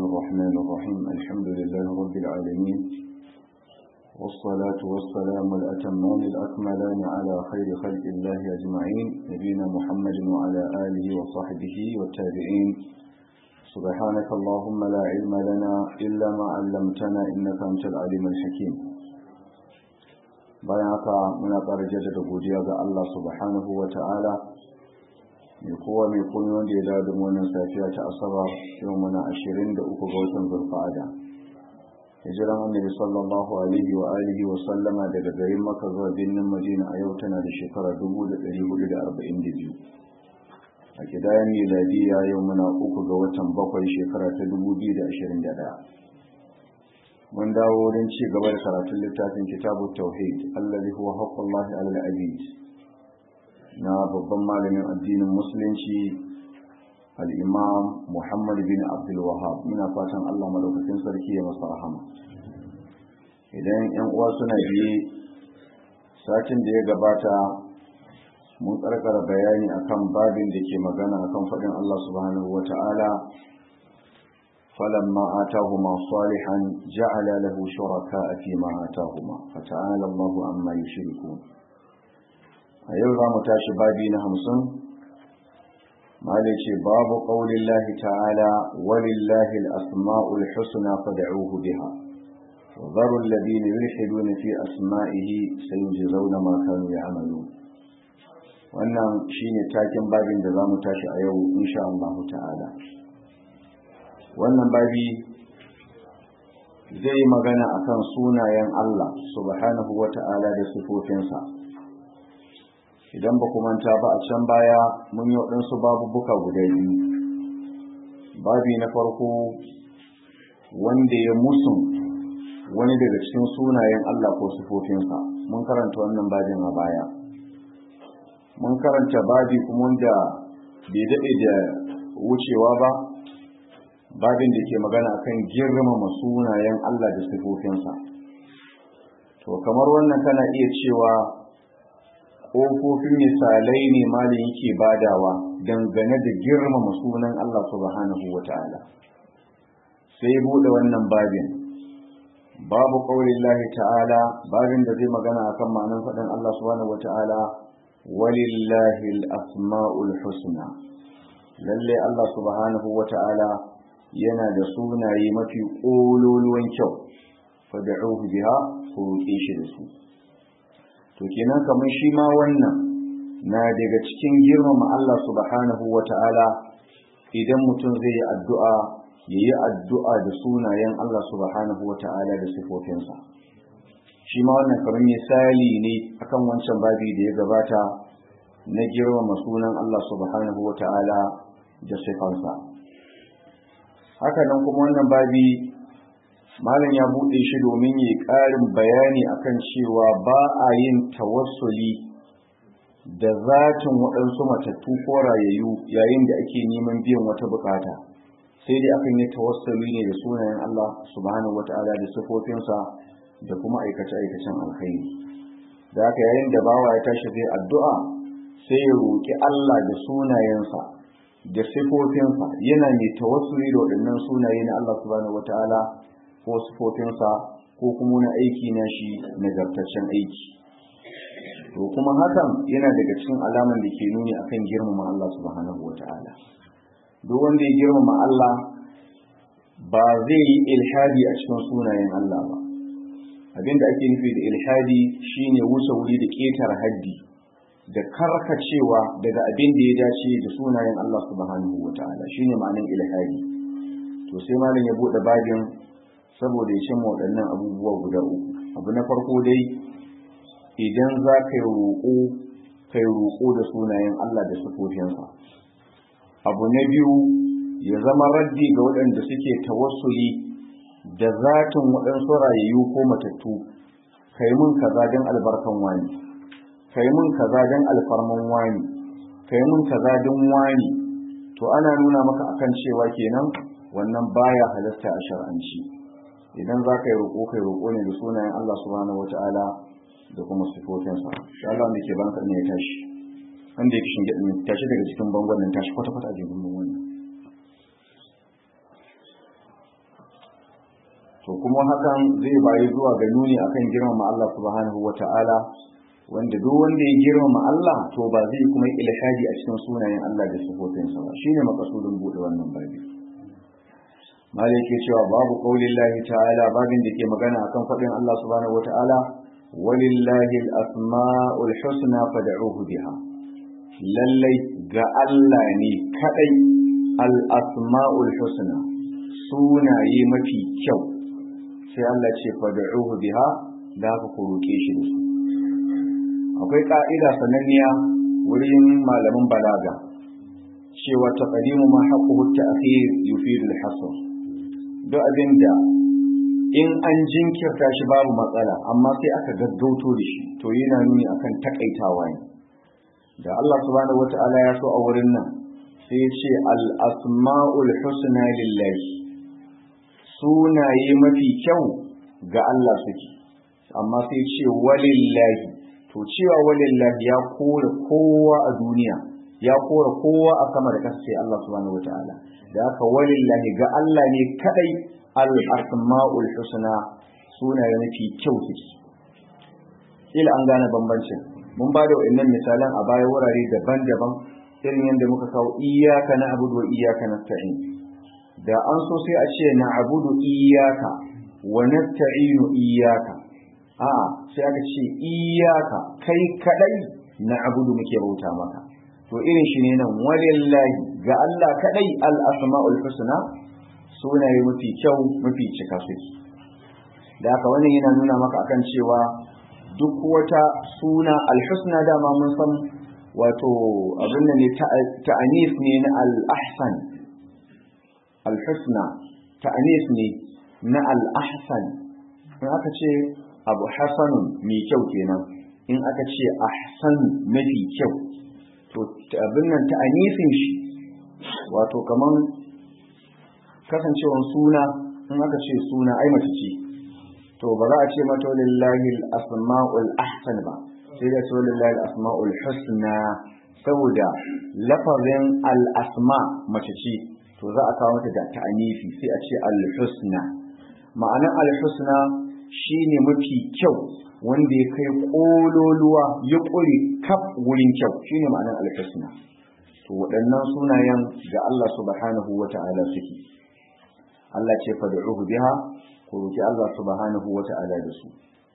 الرحمن الرحيم الحمد لله رب العالمين والصلاة والسلام الأتمان الأكملان على خير خلق الله أجمعين نبينا محمد وعلى آله وصحبه والتابعين سبحانك اللهم لا علم لنا إلا ما علمتنا إنك أنت العليم الحكيم bayan haka muna ƙara jaddada godiya ga Allah subhanahu wa ta'ala mai kowa mai kuni wanda ya dawo da wannan safiya ta asabar yau muna ashirin da uku ga watan zulfa'ada hijiran annabi sallallahu alaihi wa alihi wa sallama daga garin maka zuwa birnin madina a yau tana da shekara dubu da ɗari hudu da arba'in da biyu a kidayen miladiya yau muna uku ga watan bakwai shekara ta dubu biyu da ashirin da ɗaya mun dawo wurin ci gaba da karatun littafin kitabu tauhid allazi huwa haqqullahi alal abid na babban malamin addinin musulunci al-imam muhammad bin abdul wahab muna fatan Allah madaukakin sarki ya masa rahama idan yan uwa suna biye satin da ya gabata mun karkara bayani akan babin da ke magana akan faɗin Allah subhanahu wata'ala فلما آتاهما صالحا جعل له شركاء فيما آتاهما فتعالى الله عما يشركون أيضا متاشي بابين همسون ما ليش باب قول الله تعالى ولله الأسماء الحسنى فدعوه بها وذروا الذين يلحدون في أسمائه سيجزون ما كانوا يعملون wannan shine takin babin da za mu tashi a yau insha Allah ta'ala wannan babi zai magana akan sunayen Allah subhanahu wata'ala da sifofinsa idan ba ku manta ba a can baya mun yi waɗansu babubuka guda biyu babi na farko wanda ya musu wani daga cikin sunayen Allah ko sifofinsa mun karanta wannan babin a baya mun karanta babi kuma wanda bai daɗe da wucewa ba babin da ke magana akan girmama sunayen Allah da sifofinsa to kamar wannan kana iya cewa ƙofofin misalai ne malin yake badawa dangane da girmama sunan Allah subhanahu wata'ala sai bude wannan babin babu qaulillahi ta'ala babin da zai magana akan ma'anar faɗin Allah subhanahu wata'ala walillahi al-asma'ul husna lalle Allah subhanahu wata'ala yana da sunaye mafi ƙololuwan kyau fada'uhu biha ku roƙe shi da su to kenan kamar shi ma wannan na daga cikin girmama Allah subhanahu wata'ala idan mutum zai yi addu'a ya yi addu'a da sunayen Allah subhanahu wata'ala da sifofinsa shi ma wannan kamar misali ne akan wancan babi da ya gabata na girmama sunan Allah subhanahu wata'ala da sifansa haka nan kuma wannan babi malam ya buɗe shi domin yi ƙarin bayani akan cewa ba a yin tawassuli da zatin waɗansu matattu ko rayayyu yayin da ake neman biyan wata bukata sai dai akan yi tawassuli ne da sunayen Allah subhanahu wata'ala da sifofinsa da kuma aikace-aikacen alkhairi da haka yayin da bawa ya tashi zai addu'a sai ya roƙi Allah da sunayensa da sifofinsa yana mai tawassuli da waɗannan sunaye na Allah subhanahu wataala ko sifofinsa ko kuma na aiki na shi nagartaccen aiki to kuma hakan yana daga cikin alaman da ke nuni akan girmama Allah subhanahu wataala duk wanda ya girmama Allah ba zai yi ilhadi a cikin sunayen Allah ba abinda ake nufi da ilhadi shine wuce wuri da ƙetare haddi da karkacewa daga abin da ya dace da sunayen Allah subhanahu wataala shine ma'anin ilhadi to sai malam ya bude babin saboda ya cimma waɗannan abubuwa guda uku abu na farko dai idan za ka yi roƙo ka yi roƙo da sunayen Allah da sifofinsa abu na biyu ya zama raddi ga waɗanda suke tawassuli da zatin waɗansu rayayyu ko matattu kai mun kaza don albarkan wani kai mun kaza don alfarman wani kai mun kaza don wani to ana nuna maka akan cewa kenan wannan baya halasta a shar'anci idan za ka yi roƙo kai roƙo ne da sunayen Allah subhanahu wata'ala da kuma sifofinsa shi Allah wanda ke banka ne ya tashi wanda ya kishin gyaɗin tashi daga cikin bangon nan tashi kwata-kwata a jikin bangon nan to kuma hakan zai bayi zuwa ga nuni akan girmama Allah subhanahu wata'ala wanda duk wanda ya girmama Allah to ba zai kuma ilhadi a cikin sunayen Allah da sifofinsa ba shine makasudin bude wannan babi malai ke cewa babu qaulin lahi ta'ala babin da ke magana akan faɗin Allah subhanahu wata'ala walillahi al-asma'ul husna fad'uhu biha lallai ga Allah ne kadai al-asma'ul husna sunaye mafi kyau sai Allah ce fad'uhu biha da ku roke shi da su akwai ka'ida sananniya wurin malaman balaga cewa taqdimu ma haqquhu at-ta'khir yufidu al-hasr duk abinda in an jinkirta shi babu matsala amma sai aka gaggauto da shi to yana nuni akan takaitawa ne da Allah subhanahu wata'ala ya so a wurin nan sai ya ce al-asma'ul husna lillahi sunaye mafi kyau ga Allah suke amma sai ce walillahi to cewa walillahi ya kore kowa a duniya ya kore kowa a sama da kasa sai Allah subhanahu wataala da haka walillahi ga Allah ne kadai al-asma'ul husna sunaye mafi kyau suke ila an gane bambancin mun ba da wa'annan misalan a baya wurare daban-daban irin yadda muka kawo iyyaka na'budu wa iyyaka nasta'in da an so sai a ce na'budu iyyaka wa nasta'inu iyyaka a sai aka ce iyyaka kai kadai na'budu muke bauta maka to irin shi ne nan walillahi ga Allah kadai al-asma'ul husna sunaye mafi kyau mafi cika suke da haka wannan yana nuna maka akan cewa duk wata suna al-husna dama mun san wato abin da ne ta'anis ne na al-ahsan al-husna ta'anis ne na al-ahsan in aka ce abu hasanun mai kyau kenan in aka ce ahsan mafi kyau to abin nan ta'anisin shi wato kaman kasancewan suna in aka ce suna ai mace ce to ba za a ce mata lillahi al-asma'ul ahsan ba sai da cewa lillahi al-asma'ul husna saboda lafazin al-asma mace ce to za a kawo mata da ta'anifi sai a ce al-husna ma'anar al-husna shine mafi kyau wanda ya kai kololuwa ya ƙure kaf wurin kyau shine ma'anar al-husna to waɗannan sunayen ga Allah subhanahu wata'ala suke Allah ce fad'uhu biha ku roki Allah subhanahu wata'ala da su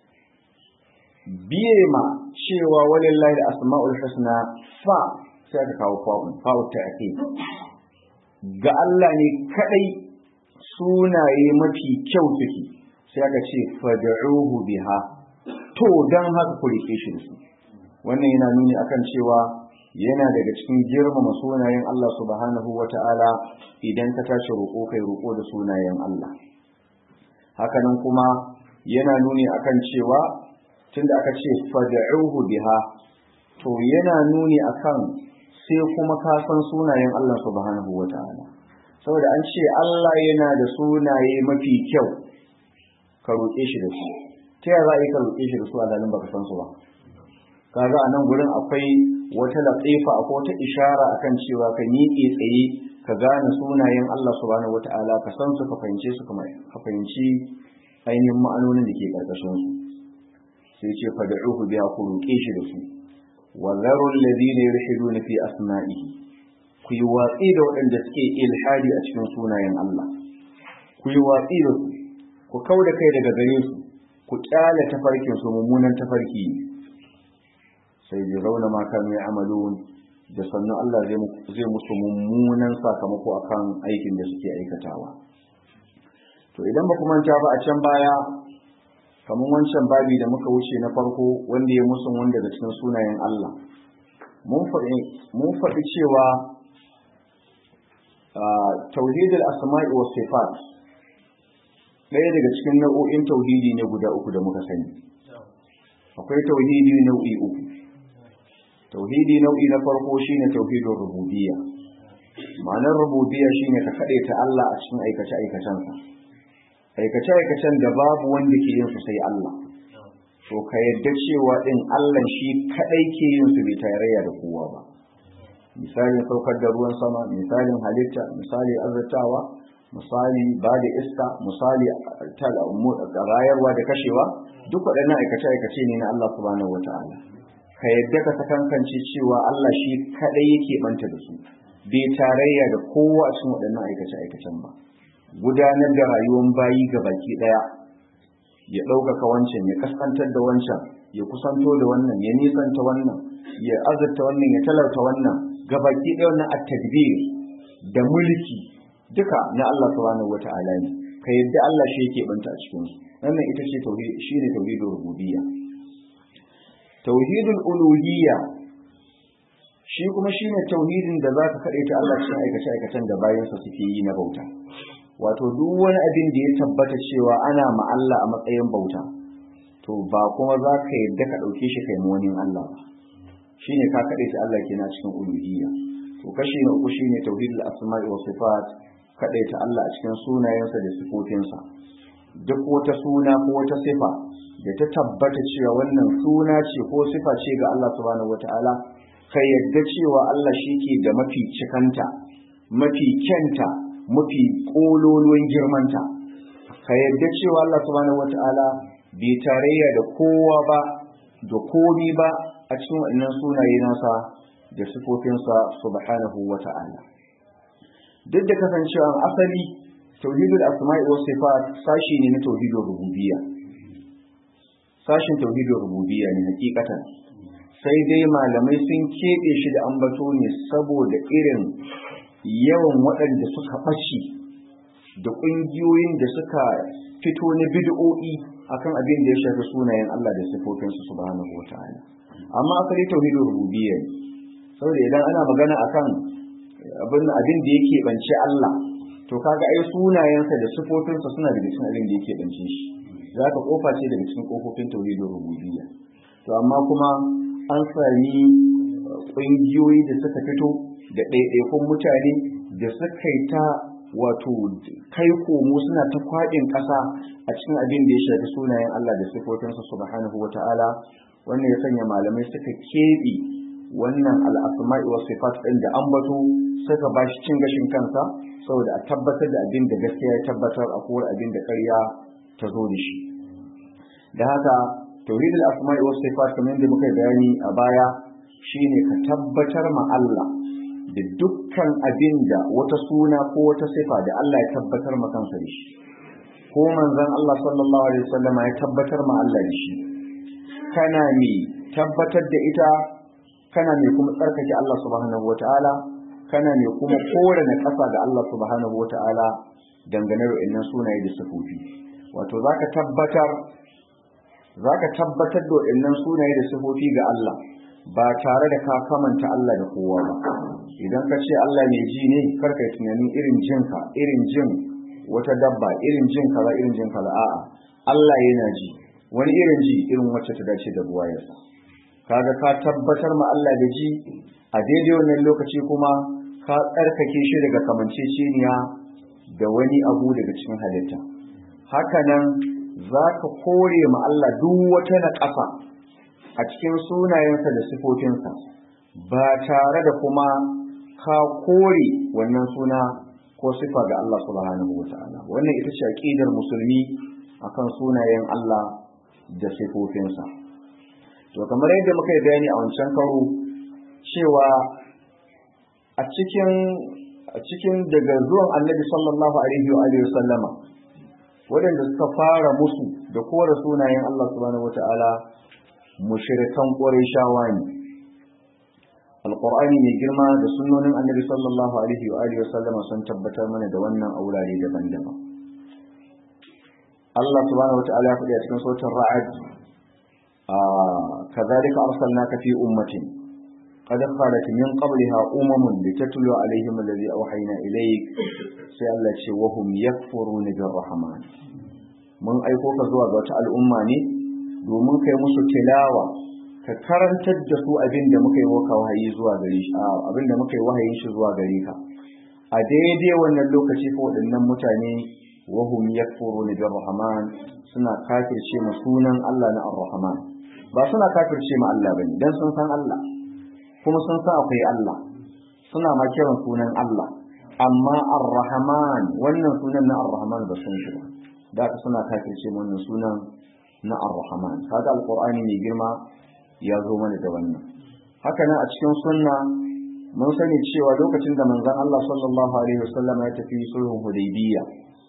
biye ma cewa walillahi asma'ul husna fa sai ka kawo fa'un fa'u ta'kid ga Allah ne kadai sunaye mafi kyau suke sai aka ce fad'uhu biha to dan haka ku rike shi su wannan yana nuni akan cewa yana daga cikin girmama sunayen Allah subhanahu wata'ala idan ka tashi roƙo kai roƙo da sunayen Allah hakanan kuma yana nuni akan cewa tunda aka ce fad'uhu biha to yana nuni akan sai kuma ka san sunayen Allah subhanahu wata'ala saboda an ce Allah yana da sunaye mafi kyau ka roƙe shi da su ta yaya za a yi ka roƙe shi da su a zalin baka san su ba kaga a nan gurin akwai wata latsifa akwai wata ishara akan cewa ka miƙe tsaye ka gane sunayen Allah subhanahu wata'ala ka san su ka fahimce su ka fahimci ainihin ma'anonin da ke ƙarƙashin su sai ce fad'uhu biha ku roƙe shi da su wa zaru alladhina yulhiduna fi asma'ihi ku yi watsi da waɗanda suke ilhadi a cikin sunayen Allah ku yi watsi da su ku kauda kai daga gare su ku kyale tafarkin su mummunan tafarki sai ji rauna ma kanu ya amalun da sannan Allah zai musu mummunan sakamako akan aikin da suke aikatawa to idan ba kuma manta ba a can baya kamar wancan babi da muka wuce na farko wanda ya musu wanda daga cikin sunayen Allah mun faɗi cewa tauhidul asma'i was sifat ɗaya daga cikin nau'o'in tauhidi ne guda uku da muka sani akwai tauhidi nau'i uku tauhidi nau'i na farko shine tauhidin rububiyya ma'anar rububiyya shine ka ta Allah a cikin aikace aikacensa aikace aikacen da babu wanda ke yin su sai Allah to ka yadda cewa din Allah shi kadai ke yin su bai tarayya da kowa ba misalin saukar da ruwan sama misalin halitta misalin azurtawa misali ba da iska misali rayarwa da kashewa duk waɗannan aikace-aikace ne na Allah subhanahu wata'ala ka yadda ka sakankance cewa Allah shi kaɗai yake banta da su bai tarayya da kowa a cikin waɗannan aikace-aikacen ba gudanar da rayuwar bayi ga baki ɗaya ya ɗaukaka wancan ya kaskantar da wancan ya kusanto da wannan ya nisanta wannan ya azurta wannan ya talauta wannan ga baki ɗaya wannan at-tadbir da mulki duka na Allah subhanahu wata'ala ne ka yadda Allah shi yake banta a cikin su wannan ita ce tauhid shine tauhidul rububiyya tauhidul uluhiyya shi kuma shine tauhidin da zaka kade ta Allah cikin aikace aikacen da bayansa suke yi na bauta wato duk wani abin da ya tabbata cewa ana ma Allah a matsayin bauta to ba kuma za ka yadda ka ɗauke shi kai wani Allah ba shine ka kade ta Allah kenan cikin uluhiyya to kashi na uku shine tauhidul asma'i wa sifat ta Allah a cikin sunayensa da sifofinsa duk wata suna ko wata sifa da ta tabbata cewa wannan suna ce ko sifa ce ga Allah subhanahu wataala ka yadda cewa Allah shi ke da mafi cikanta mafi kyanta mafi kololuwan girmanta ka yadda cewa Allah subhanahu wataala bai tarayya da kowa ba da komi ba a cikin wannan sunaye nasa da sifofinsa subhanahu wataala duk da kasancewa asali tauhidul asma'i was sifat sashi ne na tauhidul rububiyya sashin tauhidul rububiyya ne hakikatan sai dai malamai sun keɓe shi da ambato ne saboda irin yawan waɗanda suka ɓaci da ƙungiyoyin da suka fito na bid'o'i akan abin da ya shafi sunayen Allah da sifofinsu subhanahu wata'ala amma asali tauhidul rububiyya ne saboda idan ana magana akan abin abin da yake bance Allah to kaga ai sunayensa da sifofinsa suna daga cikin abin da yake bance shi zaka kofa ce daga cikin kofofin tauhidul rububiyya to amma kuma an sami ƙungiyoyi da suka fito da ɗaiɗaikun mutane da suka yi ta wato kai komo suna ta kwaɗin ƙasa a cikin abin da ya shafi sunayen Allah da sifofinsa subhanahu wata'ala wannan ya sanya malamai suka keɓe wannan al'asma'i wa sifat ɗin da ambato suka ba shi cin gashin kansa saboda a tabbatar da abin da gaskiya ya tabbatar a kowar abin da ƙarya ta zo da shi da haka tauhid al-asma'i wa sifat kamar da muka bayani a baya shine ka tabbatar ma Allah da dukkan abin da wata suna ko wata sifa da Allah ya tabbatar ma kansa da shi ko manzon Allah sallallahu alaihi wasallam ya tabbatar ma Allah da shi kana ne tabbatar da ita kana ne kuma tsarkake Allah subhanahu wataala kana ne kuma kore na ƙasa ga Allah subhanahu wataala dangane da wannan sunaye da sifofi wato zaka tabbatar zaka tabbatar da wannan sunaye da sifofi ga Allah ba tare da ka kamanta Allah da kowa ba idan ka ce Allah mai ji ne karka tunanin irin jinka irin jin wata dabba irin jin kaza irin jin kaza a'a Allah yana ji wani irin ji irin wacce ta dace da buwayarsa kaga ka tabbatar ma Allah da ji a daidai wannan lokaci kuma ka tsarkake shi daga kamanceceniya da wani abu daga cikin halitta hakanan za ka kore ma Allah duk wata na ƙasa a cikin sunayensa da sifofinsa ba tare da kuma ka kore wannan suna ko sifa ga Allah subhanahu wa ta'ala wannan ita ce aqidar musulmi akan sunayen Allah da sifofinsa to kamar yadda muka yi bayani a wancan karo cewa a cikin a cikin daga zuwan annabi sallallahu alaihi wa alihi sallama waɗanda suka fara musu da kore sunayen Allah subhanahu wa ta'ala mushrikan Qurayshawa ne Alƙur'ani mai girma da sunnonin Annabi sallallahu alaihi wa alihi wasallama sun tabbatar mana da wannan aurare daban-daban Allah subhanahu wa ta'ala ya faɗi a cikin sautin Ra'd a kadhalika arsalnaka fi ummatin qad khalat min qabliha umamun litatlu alaihim alladhi awhayna ilayk sai Allah ce wa hum yakfuruna birrahman mun aiko ka zuwa ga wata al'umma ne domin kai musu tilawa ka karantar da su abin da muka yi waka wahayi zuwa gare shi abin da muka yi wahayin shi zuwa gare ka a daidai wannan lokaci ko waɗannan mutane wahum yakfuruna bir rahman suna kafirce ma sunan Allah na ar-rahman ba suna kafirce ma Allah bane dan sun san Allah kuma sun san akwai Allah suna ma kiran sunan Allah amma ar-rahman wannan sunan na ar-rahman ba sun shi ba da ka suna kafirce wannan sunan na ar-rahman kaga alqur'ani mai girma ya zo mana da wannan haka nan a cikin sunna mun sani cewa lokacin da manzon Allah sallallahu alaihi wasallam ya tafi sulhun hudaybiyya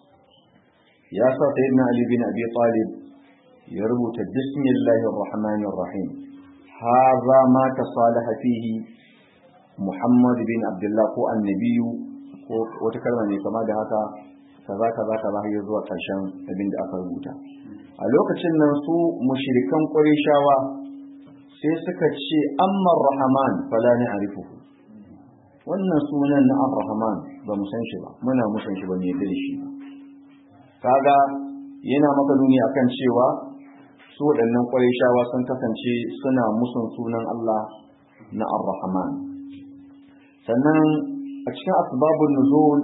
ya sa sayyidina ali bin abi talib ya rubuta bismillahir rahmanir rahim hadha ma tasalaha fihi muhammad bin abdullah ko annabiyu ko wata kalma ne kama da haka kaza kaza kaza har zuwa karshen abin da aka rubuta a lokacin nan su mushrikan qurayshawa sai suka ce amma rahman fala na'rifuhu wannan sunan na ar-rahman ba mu san shi ba muna mu san shi ba ne da shi ba kaga yana maka nuni akan cewa su waɗannan qurayshawa sun kasance suna musun sunan Allah na ar-rahman sannan a cikin asbabun nuzul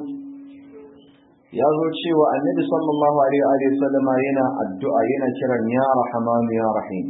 ya zo cewa annabi sallallahu alaihi wa sallama yana addu'a yana kiran ya rahman ya rahim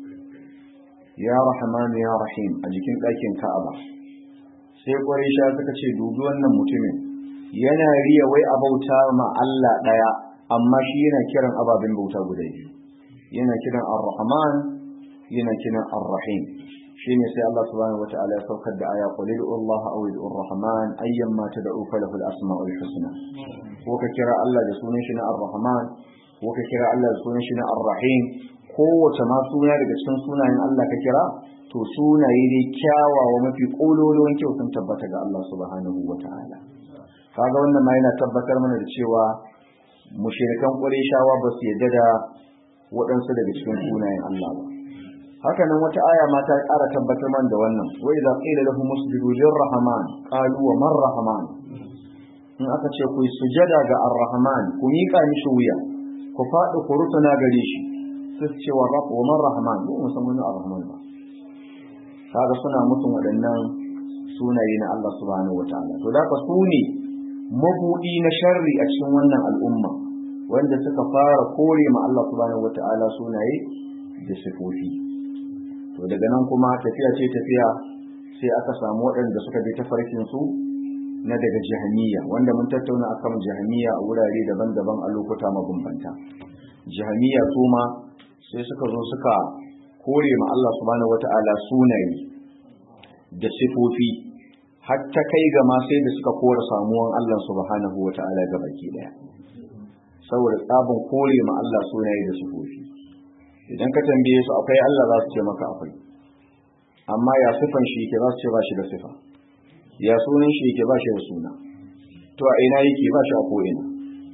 ya rahman ya rahim a jikin ɗakin ka'aba sai ƙwarisha suka ce dubi wannan mutumin yana riya wai a bauta ma Allah ɗaya amma shi yana kiran ababen bauta guda biyu yana kiran ar-rahman yana kiran ar-rahim shine sai Allah subhanahu wata'ala ya saukar da aya qul Allah aw ar-rahman ayyan ma tad'u falahu al-asma'ul husna ko ka kira Allah da sunan shi na ar-rahman ko ka kira Allah da sunan shi na ar-rahim kowace ma suna daga cikin sunayen Allah ka kira to sunaye ne kyawawa mafi kololuwan kyau sun tabbata ga Allah subhanahu wata'ala kaga wannan ma yana tabbatar mana da cewa mushrikan Qurayshawa ba su yarda da waɗansu daga cikin sunayen Allah ba haka nan wata aya ma ta ƙara tabbatar man da wannan wa idza qila lahum usjudu lirrahman qalu wa man rahman in aka ce ku sujada ga ar-rahman ku miƙa mishi wuya ku faɗi ku rutuna gare shi sai ce wa rabb wa man rahman mu musamman ar-rahman ba kaga suna mutum waɗannan sunaye na Allah subhanahu wataala to da ka su ne mabudi na sharri a cikin wannan al'umma wanda suka fara kore ma Allah subhanahu wataala sunaye da sifofi to daga nan kuma tafiya ce tafiya sai aka samu waɗanda suka bi tafarkin su na daga jahaniya wanda mun tattauna akan jahaniya a wurare daban-daban a lokuta mabambanta jahaniya su ma sai suka zo suka kore ma Allah subhanahu wata'ala sunaye da sifofi hatta kai ga ma sai da suka kore samuwan Allah subhanahu wata'ala ga baki daya saboda tsabin kore ma Allah sunaye da sifofi idan ka tambaye su akwai Allah za su ce maka akwai amma ya sifan shi yake za su ce ba shi da sifa ya sunan shi yake ba shi da suna to a ina yake ba shi a ko ina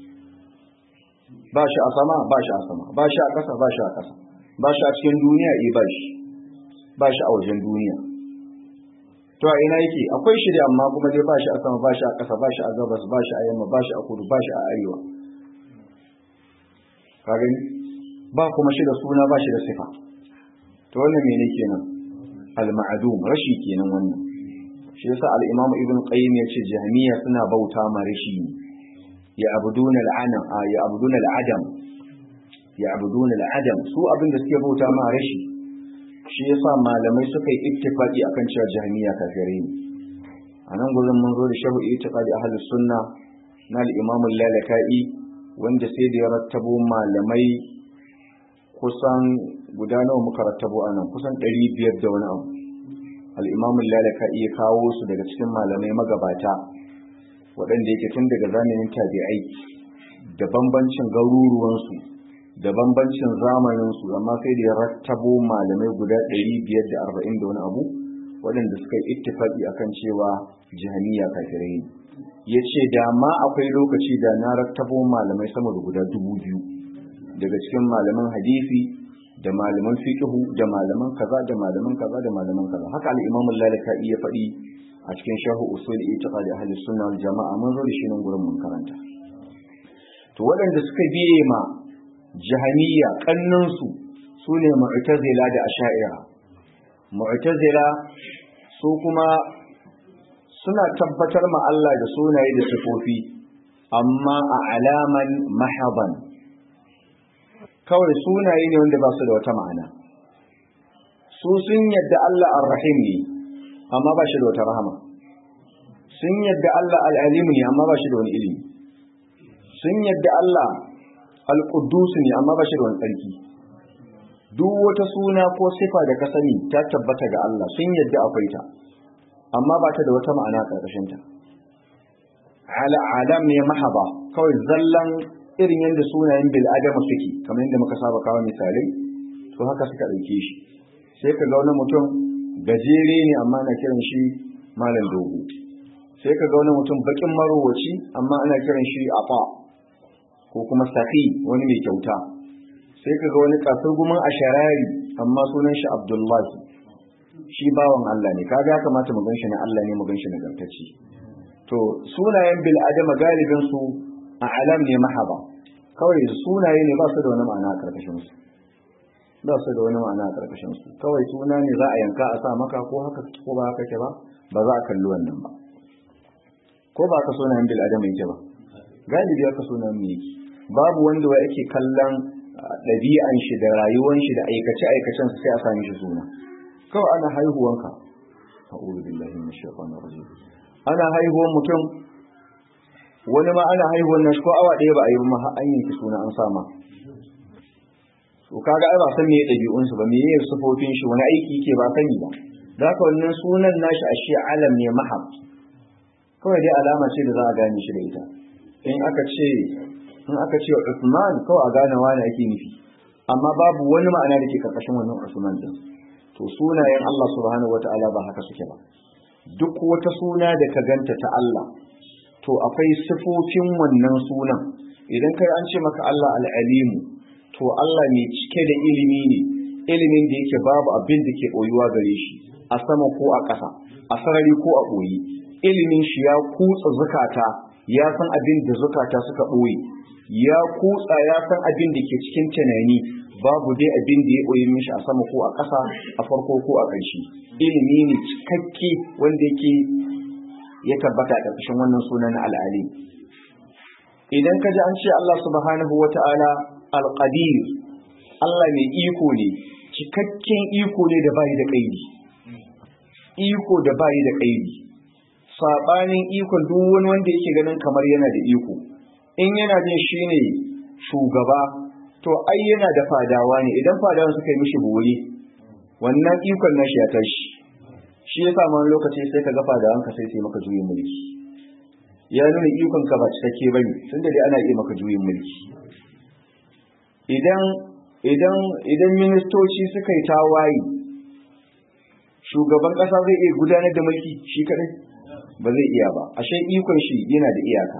ba shi a sama ba shi a sama ba shi a ƙasa ba shi a ƙasa ba shi a cikin duniya eh ba shi ba shi a wajen duniya to a ina yake akwai shi da amma kuma dai ba shi a sama ba shi a ƙasa ba shi a gabas ba shi a yamma ba shi a kudu ba shi a arewa ka gani ba kuma shi da suna ba shi da sifa to wannan mene kenan al-ma'dum rashi kenan wannan shi yasa al-imam ibn qayyim yace jahmiya suna bauta ma rashi ne ya abuduna al-anam ya abuduna al-adam ya abuduna al-adam su abin da suke bauta ma rashi shi yasa malamai suka yi ittifaqi akan cewa jahmiya kafirai ne anan gurin mun zo da shahu ittifaqi ahlus sunna na al-imam al-lalaka'i wanda sai da ya rattabo malamai kusan guda nawa muka rattabo a nan kusan ɗari biyar da wani abu al'imamun lalaka iya kawo su daga cikin malamai magabata waɗanda yake tun daga zamanin tabi'ai da bambancin garuruwansu da bambancin zamaninsu amma sai da ya rattabo malamai guda ɗari biyar da arba'in da wani abu waɗanda suka yi ittifaƙi akan cewa jihaniya kafirai ne ya ce da ma akwai lokaci da na rattabo malamai sama da guda dubu biyu daga cikin malaman hadisi da malaman fiqhu da malaman kaza da malaman kaza da malaman kaza haka al-Imam al-Lalaka iya faɗi a cikin Sharh Usul I'tiqad Ahli Sunnah wal Jama'a mun zo da shi nan gurin mun karanta to waɗanda suka biye ma jahamiyya kannun su sune mu'tazila da asha'ira mu'tazila su kuma suna tabbatar ma Allah da sunaye da sifofi amma a alaman mahaban kawai sunaye ne wanda ba su da wata ma'ana su sun yadda Allah ar-rahim ne amma ba shi da wata rahama sun yadda Allah al'alimu ne amma ba shi da wani ilimi sun yadda Allah al-quddus ne amma ba shi da wani tsarki duk wata suna ko sifa da ka sani ta tabbata ga Allah sun yadda akwai ta amma ba ta da wata ma'ana karkashin ta ala alam ne mahaba kawai zallan irin yadda sunayen bil adama suke kamar yadda muka saba kawo misalai to haka suka dauke shi sai ka ga wani mutum gajere ne amma ana kiran shi malam dogo sai ka ga wani mutum bakin marowaci amma ana kiran shi afa ko kuma safi wani mai kyauta sai ka ga wani kasurgumin asharari amma sunan shi abdullahi shi bawan Allah ne kaga ya kamata mu ganshi na Allah ne mu ganshi na gantacci to sunayen bil adama galibin su a alam ne mahaba kawai sunaye ne ba su da wani ma'ana a karkashin su ba su da wani ma'ana a karkashin su kawai suna ne za a yanka a sa maka ko haka ko ba haka ke ba ba za a kalli wannan ba ko ba ka sunayen bil adama yake ba galibi aka sunayen mu yake babu wanda wa yake kallon ɗabi'an shi da rayuwan shi da aikace aikacen sai a sami shi suna kawai ana haihuwanka a'udhu billahi minash shaitanir rajim ana haihuwan mutum wani ma ana haihuwan nan ko awa ɗaya ba a yi ba har an yanki suna an sama to kaga ai ba san me ɗabi'un su ba me yake sufofin shi wani aiki yake ba sani ba da haka wannan sunan nashi ashe alam ne mahab kawai dai alama ce da za a gane shi da ita in aka ce in aka ce Usman kawai a gane wani ake nufi amma babu wani ma'ana da ke karkashin wannan Usman din to sunayen Allah subhanahu wataala ba haka suke ba duk wata suna da ka ganta ta Allah to akwai sifofin wannan sunan idan kai an ce maka Allah al-alimu to Allah mai cike da ilimi ne ilimin da yake babu abin da ke boyuwa gare shi a sama ko a ƙasa a sarari ko a boye ilimin shi ya kutsa zukata ya san abin da zukata suka ɓoye ya kutsa ya san abin da ke cikin tunani babu dai abin da ya ɓoye mishi a sama ko a ƙasa a farko ko a ƙarshe ilimi ne cikakke wanda yake ya tabbata a ƙarƙashin wannan sunan al'ali idan ka ji an ce Allah subhanahu wa ta'ala alƙadir Allah mai iko ne cikakken iko ne da bayi da ƙaidi iko da bayi da ƙaidi saɓanin ikon duk wani wanda yake ganin kamar yana da iko in yana jin shi ne shugaba to ai yana da fadawa ne idan fadawan suka yi mishi bori wannan ikon nashi ya tashi shi ya sa wani lokaci sai ka ga fadawan ka sai sai maka juyin mulki ya nuna ikon ka ba cikakke ba ne tunda dai ana iya maka juyin mulki idan idan idan ministoci suka yi tawaye shugaban ƙasa zai iya gudanar da mulki shi kadai ba zai iya ba ashe ikon shi yana da iyaka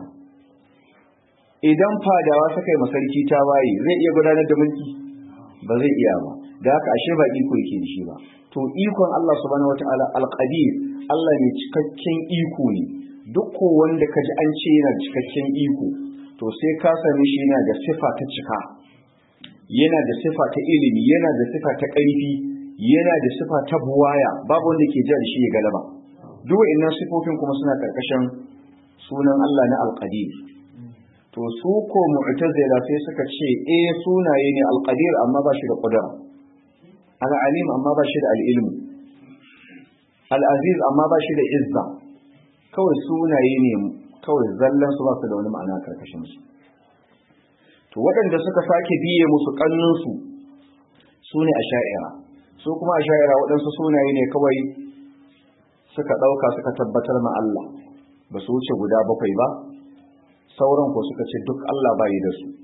idan fadawa suka yi masarki ta waye zai iya gudanar da mulki ba zai iya ba da haka ashe ba iko yake da shi ba to ikon Allah subhanahu wataala alqadir Allah ne cikakken iko ne duk ko wanda ka ji an ce yana cikakken iko to sai ka sami shi yana da sifa ta cika yana da sifa ta ilimi yana da sifa ta ƙarfi yana da sifa ta buwaya babu wanda ke jar shi ya galaba duk wa'annan sifofin kuma suna karkashin sunan Allah na alqadir to su ko mu'tazila sai suka ce eh sunaye ne alqadir amma ba shi da qudra al-alim amma ba shi da al-ilm al-aziz amma ba shi da izza kawai sunaye ne kawai zallan su ba su da wani ma'ana karkashin su to waɗanda suka sake biye musu kannun su su ne asha'ira su kuma asha'ira waɗansu sunaye ne kawai suka ɗauka suka tabbatar ma Allah ba su wuce guda bakwai ba sauran ko suka ce duk Allah bayi da su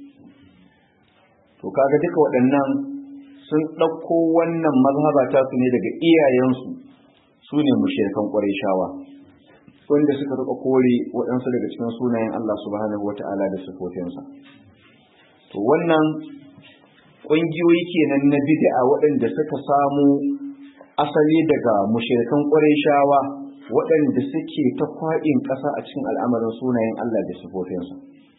to kaga duka waɗannan sun ɗauko wannan mazhaba ta su ne daga iyayensu su ne mushrikan shawa. wanda suka rika kore waɗansu daga cikin sunayen Allah subhanahu wata'ala da sifofinsa to wannan ƙungiyoyi kenan na bid'a waɗanda suka samu asali daga mushrikan shawa. waɗanda suke ta kwaɗin ƙasa a cikin al'amarin sunayen Allah da sifofinsa.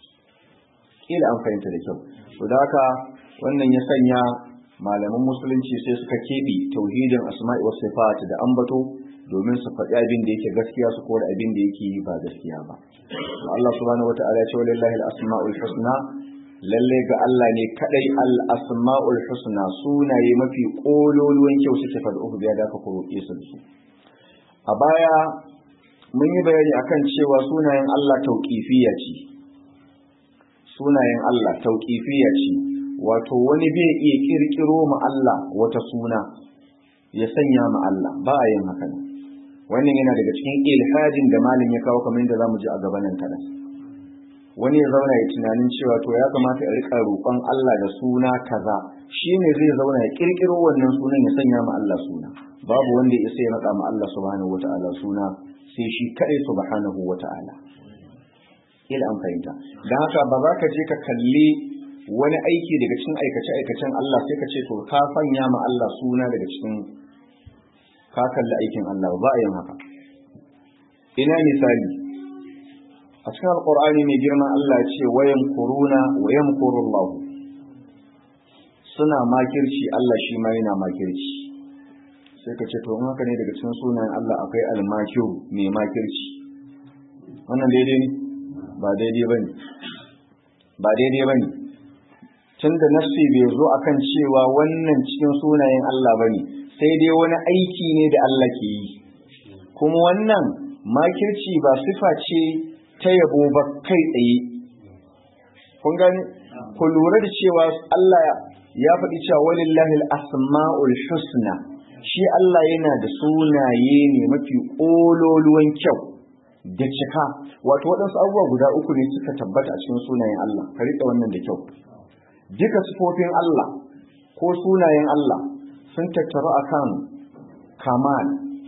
Ƙila an fahimta da kyau. To da haka wannan ya sanya malaman musulunci sai suka keɓe tauhidin asma'i wasu sifat da ambato domin su faɗi abin da yake gaskiya su kore abin da yake ba gaskiya ba. Allah subhanahu wa ta'ala ya ce walillahi al-asma'ul husna lalle ga Allah ne kadai al-asma'ul husna sunaye mafi kololuwan kyau suke faɗi uku biya da aka roƙe su da su. a baya mun yi bayani akan cewa sunayen Allah tauqifiyya ce sunayen Allah tauqifiyya ce wato wani bai iya kirkiro ma Allah wata suna ya sanya ma Allah ba a yin haka wannan yana daga cikin ilhadin da malin ya kawo kamar yadda zamu ji a gabanin kada wani ya zauna ya tunanin cewa to ya kamata ya rika roƙon Allah da suna kaza shine zai zauna ya kirkiro wannan sunan ya sanya ma Allah suna babu wanda ya isa ya nada ma Allah subhanahu wataala suna sai shi kadai subhanahu wataala ila an fahimta dan haka ba za ka je ka kalli wani aiki daga cikin aikace-aikacen Allah sai ka ce to ka sanya ma Allah suna daga cikin ka kalli aikin Allah ba a yin haka ina misali a cikin alkur'ani mai girma Allah ce wayan kuruna wayan kurullahu suna makirci Allah shi ma yana makirci sai ka ce to in haka ne daga cikin sunayen Allah akwai almakiru mai makirci wannan daidai ne ba daidai bane ba daidai bane tunda nafsi bai zo akan cewa wannan cikin sunayen Allah bane sai dai wani aiki ne da Allah ke yi kuma wannan makirci ba sifa ce ta yabo ba kai tsaye kun gani ku lura da cewa Allah ya faɗi cewa walillahi al-asma'ul husna shi Allah yana da sunaye ne mafi ƙololuwan kyau da cika wato waɗansu abubuwa guda uku ne suka tabbata a cikin sunayen Allah ka riƙe wannan da kyau duka sifofin Allah ko sunayen Allah sun tattaru akan kamal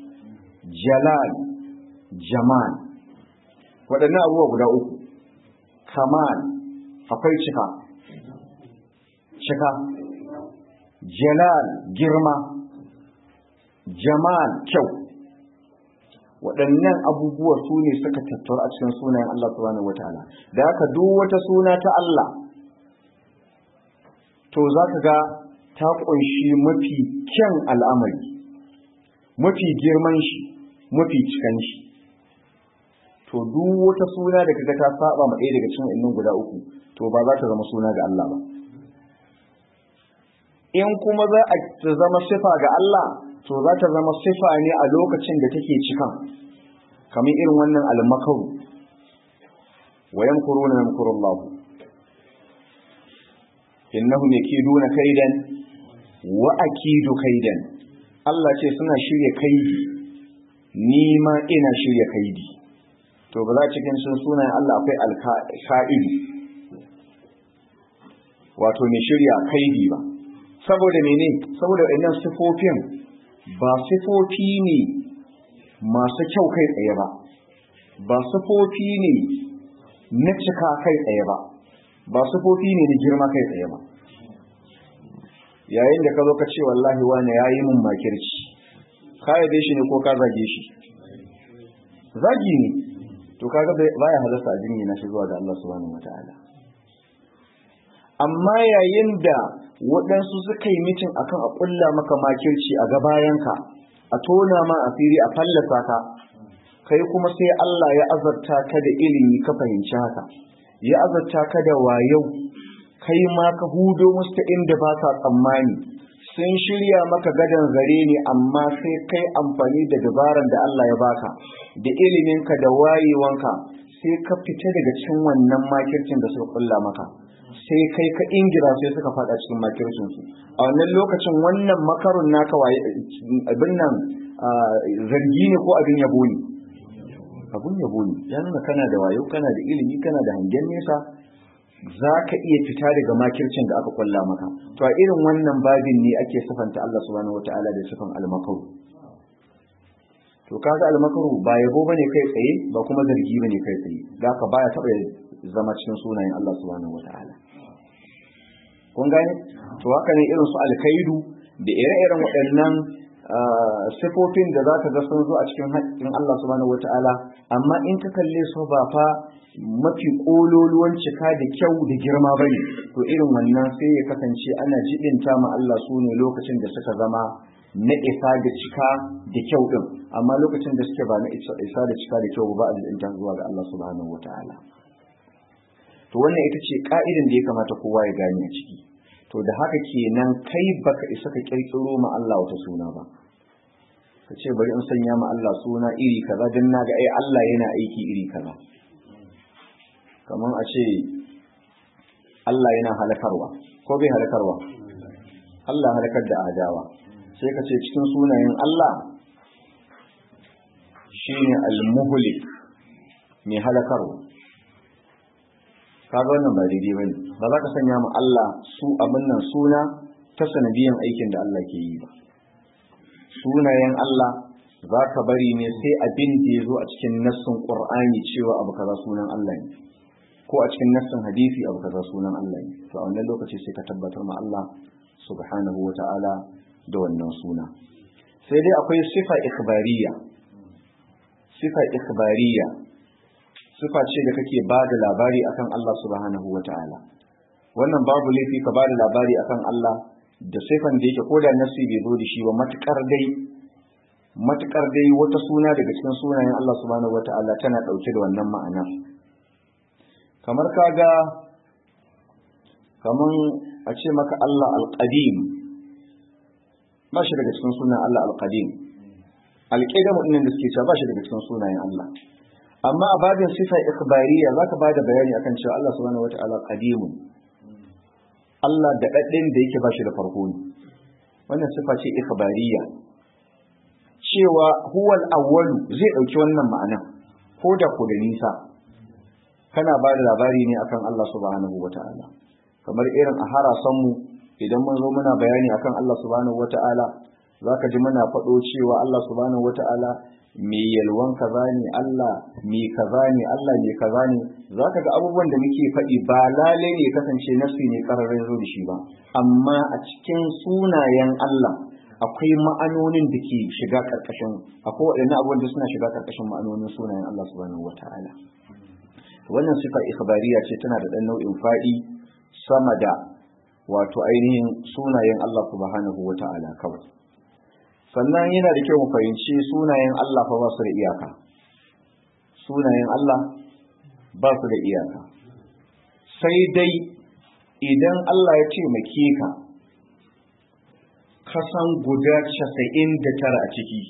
jalal jamal waɗannan abubuwa guda uku kamal akwai cika cika jalal girma jamal kyau waɗannan abubuwa su ne suka tattaru a cikin sunayen Allah subhanahu wataala da haka duk wata suna ta Allah to za ka ga ta ƙunshi mafi kyan al'amari mafi girman shi mafi cikan shi to duk wata suna da kaga ta saba ma ɗaya daga cikin innan guda uku to ba za ta zama suna ga Allah ba in kuma za a zama sifa ga Allah to za ta zama sifa ne a lokacin da take cikan kamar irin wannan almakaru wa yamkuruna yamkurullahu innahum yakiduna kaidan wa akidu kaidan Allah ce suna shirya kaidi ni ma ina shirya kaidi to ba za cikin sun sunayen Allah akwai alka'idi wato mai shirya kaidi ba saboda mene saboda wannan sifofin ba sifofi ne masu kyau kai tsaye ba ba sifofi ne na cika kai tsaye ba ba sufofi ne da girma kai tsaye ba yayin da ka zo ka ce wallahi wani ya yi mun makirci ka yabe shi ne ko ka zage shi zagi ne to kaga baya halasta a jinni na shi zuwa ga Allah subhanahu wataala amma yayin da waɗansu suka yi mitin akan a ƙulla maka makirci a gabayanka a tona ma asiri a fallasa ka kai kuma sai Allah ya azarta ka da ilimi ka fahimci haka ya azarta ka da wayau kai ma ka hudo musu ta inda ba ka tsammani sun shirya maka gadon zare ne amma sai kai amfani da dabaran da Allah ya baka da iliminka da wayewanka sai ka fita daga cikin wannan makircin da suka kulla maka sai kai ka ingira sai suka faɗa cikin makircin su a wannan lokacin wannan makarun naka waye abin nan zargi ne ko abin yabo ne abun yabo ne ya nuna kana da wayo kana da ilimi kana da hangen nesa za ka iya fita daga makircin da aka kulla maka to a irin wannan babin ne ake sifanta Allah subhanahu wataala da sifan almakaru to kaga almakaru ba yabo bane kai tsaye ba kuma zargi bane kai tsaye da ka baya taba zama cikin sunayen Allah subhanahu wataala kun gane to haka ne irin su alkaidu da ire-iren waɗannan sifofin da za ka ga sun zo a cikin haƙƙin Allah subhanahu wata'ala amma in ka kalle su ba fa mafi ƙololuwan cika da kyau da girma bane to irin wannan sai ya kasance ana jibinta ma Allah su ne lokacin da suka zama na isa da cika da kyau din amma lokacin da suke ba na isa da cika da kyau ba a jibinta zuwa ga Allah subhanahu wata'ala to wannan ita ce ka'idan da ya kamata kowa ya gane a ciki to da haka kenan kai baka isa ka kirkiro ma Allah wata suna ba ka ce bari in sanya ma Allah suna iri kaza don na ga ai Allah yana aiki iri kaza kamar a ce Allah yana halakarwa ko bai halakarwa Allah halakar da adawa sai ka ce cikin sunayen Allah shine al-muhlik mai halakarwa kaga wannan ba daidai bane ba za ka sanya ma Allah su abin nan suna ta sanadiyan aikin da Allah ke yi ba sunayen Allah za ka bari ne sai abin da ya zo a cikin nassin Qur'ani cewa abu kaza sunan Allah ne ko a cikin nassin hadisi abu kaza sunan Allah ne to a wannan lokaci sai ka tabbatar ma Allah subhanahu wata'ala da wannan suna sai dai akwai sifa ikhbariya sifa ikhbariya sifa ce da kake ba da labari akan Allah subhanahu wata'ala wannan babu laifi ka ba da labari akan Allah da sifan da yake koda nasi bai zo da shi ba matukar dai matukar dai wata suna daga cikin sunayen Allah subhanahu wata'ala tana dauke da wannan ma'anar kamar kaga kaman a ce maka Allah al-qadim ba shi daga cikin sunan Allah al-qadim al-qidam din da suke cewa ba shi daga cikin sunayen Allah amma a babin sifa ikhbariya zaka bada bayani akan cewa Allah subhanahu wata'ala qadimun Allah da daddin da yake ba shi da farko ne wannan sifa ce ikhbariya cewa huwal awwalu zai dauki wannan ma'ana ko da ko da nisa kana ba da labari ne akan Allah subhanahu wata'ala kamar irin a harasan mu idan mun zo muna bayani akan Allah subhanahu wata'ala zaka ji muna faɗo cewa Allah subhanahu wata'ala mai yalwan kaza ne Allah mai kaza ne Allah mai kaza ne zaka ga abubuwan da muke faɗi ba lale ne kasance nafsi ne kararin zo da shi ba amma a cikin sunayen Allah akwai ma'anonin da ke shiga karkashin akwai waɗannan abubuwan da suna shiga karkashin ma'anonin sunayen Allah subhanahu wata'ala wannan sifa ikhbariya ce tana da ɗan nau'in faɗi sama da wato ainihin sunayen Allah subhanahu wata'ala kawai sannan yana da kyau mu fahimci sunayen Allah fa ba su da iyaka sunayen Allah ba su da iyaka sai dai idan Allah ya taimake ka kasan guda casa'in da tara a ciki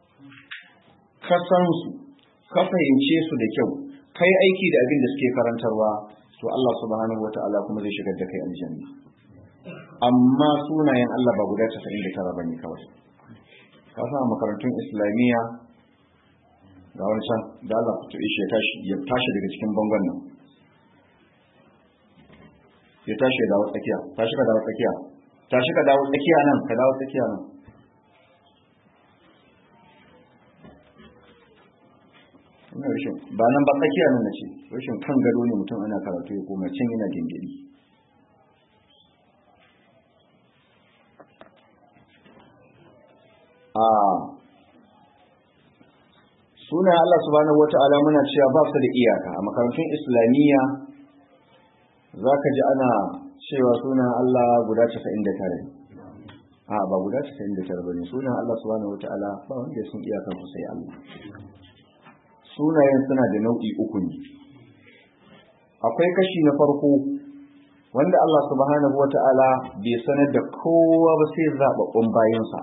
kasan su ka fahimce su da kyau kai aiki da abin da suke karantarwa to Allah subhanahu wata'ala kuma zai shigar da kai aljanna amma sunayen Allah ba guda casa'in da tara bane kawai ka sa makarantun islamiyya ga wani can da Allah ku ishe ya tashi daga cikin bangon nan ya tashi ya dawo tsakiya tashi ka dawo tsakiya tashi ka dawo tsakiya nan ka dawo tsakiya nan ina rashin ba nan ba tsakiya nan na ce rashin kan gado ne mutum ana karatu ya koma can yana gingiri a sunan Allah subhanahu wata'ala muna cewa ba su da iyaka a makarantun islamiyya za ka ji ana cewa sunan Allah guda 99 a ba guda 99 ba ne sunan Allah subhanahu wata'ala ba wanda ya sun iyakar su sai Allah sunayen suna da nau'i uku ne akwai kashi na farko wanda Allah subhanahu wata'ala bai sanar da kowa ba sai zaɓaɓɓun bayansa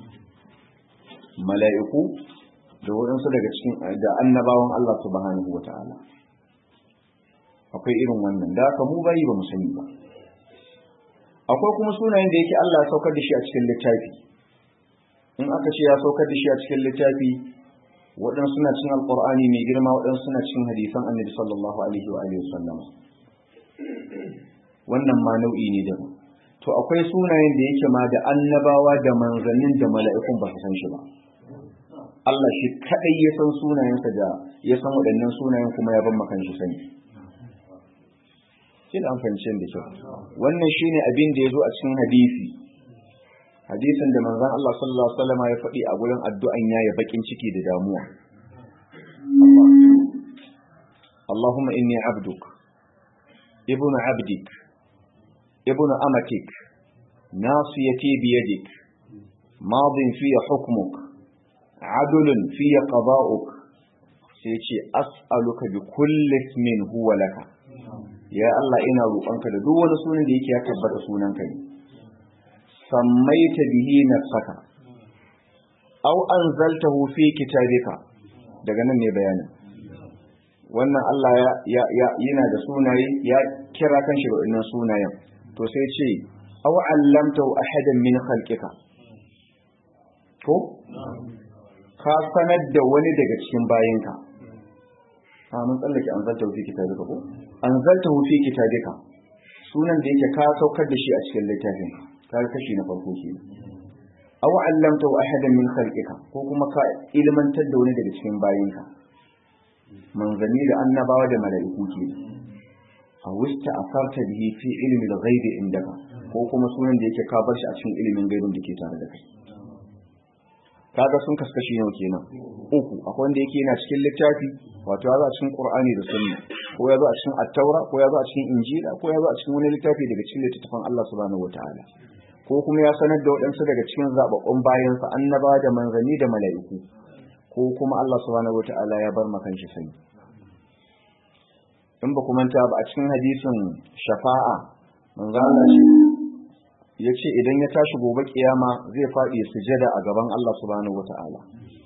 mala'iku da waɗansu daga cikin da annabawan Allah subhanahu wa ta'ala akwai irin wannan da aka mu bayi ba mu sani ba akwai kuma sunayen da yake Allah ya saukar da shi a cikin littafi in aka ce ya saukar da shi a cikin littafi waɗansu suna cin alƙur'ani mai girma waɗansu suna cin hadisan annabi sallallahu alaihi wa alihi wasallam wannan ma nau'i ne da to akwai sunayen da yake ma da annabawa da manzannin da mala'ikun ba su san shi ba Allah shi kadai ya san sunayensa da ya san waɗannan sunayen kuma ya ban makan shi sani shi da an fahimci da kyau wannan shine abin da ya zo a cikin hadisi hadisin da manzon Allah sallallahu alaihi wasallam ya faɗi a gurin addu'an yayi bakin ciki da damuwa Allahumma inni abduk ibnu abdik ibnu amatik nasiyati biyadik madin fi hukmuk adulun fi qada'uk sai ce as'aluka bi kulli ismin huwa laka ya Allah ina roƙonka da duk wani sunan da yake ya tabbata sunanka ne sammaita bihi nafsaka aw anzaltahu fi kitabika daga nan ne bayanin wannan Allah ya yana da sunaye ya kira kanshi da wannan sunayen to sai ce aw allamtahu ahadan min khalqika ko ka sanar da wani daga cikin bayinka a mun tsallake anzaltahu fi kitabika ko anzaltahu fi kitabika sunan da yake ka saukar da shi a cikin littafin ka kashi na farko kenan aw allamtahu ahadan min khalqika ko kuma ka ilmantar da wani daga cikin bayinka manzanni da annabawa da mala'iku ke a wista asarta bihi fi ilmi al-ghaibi indaka ko kuma sunan da yake ka bar shi a cikin ilimin gaibin da ke tare da kai kaga sun kaskashi nawa kenan uku akwai wanda yake yana cikin littafi wato ya zo a cikin qur'ani da sunna ko ya zo a cikin at-taura ko ya zo a cikin injila ko ya zo a cikin wani littafi daga cikin littattafan Allah subhanahu wataala ko kuma ya sanar da waɗansu daga cikin zababbun bayansa annaba da manzanni da mala'iku ko kuma Allah subhanahu wataala ya bar makan shi sani in ba kuma ta ba a cikin hadisin shafa'a manzo Allah ce ya ce idan ya tashi gobe kiyama zai faɗi sujada a gaban Allah subhanahu wata'ala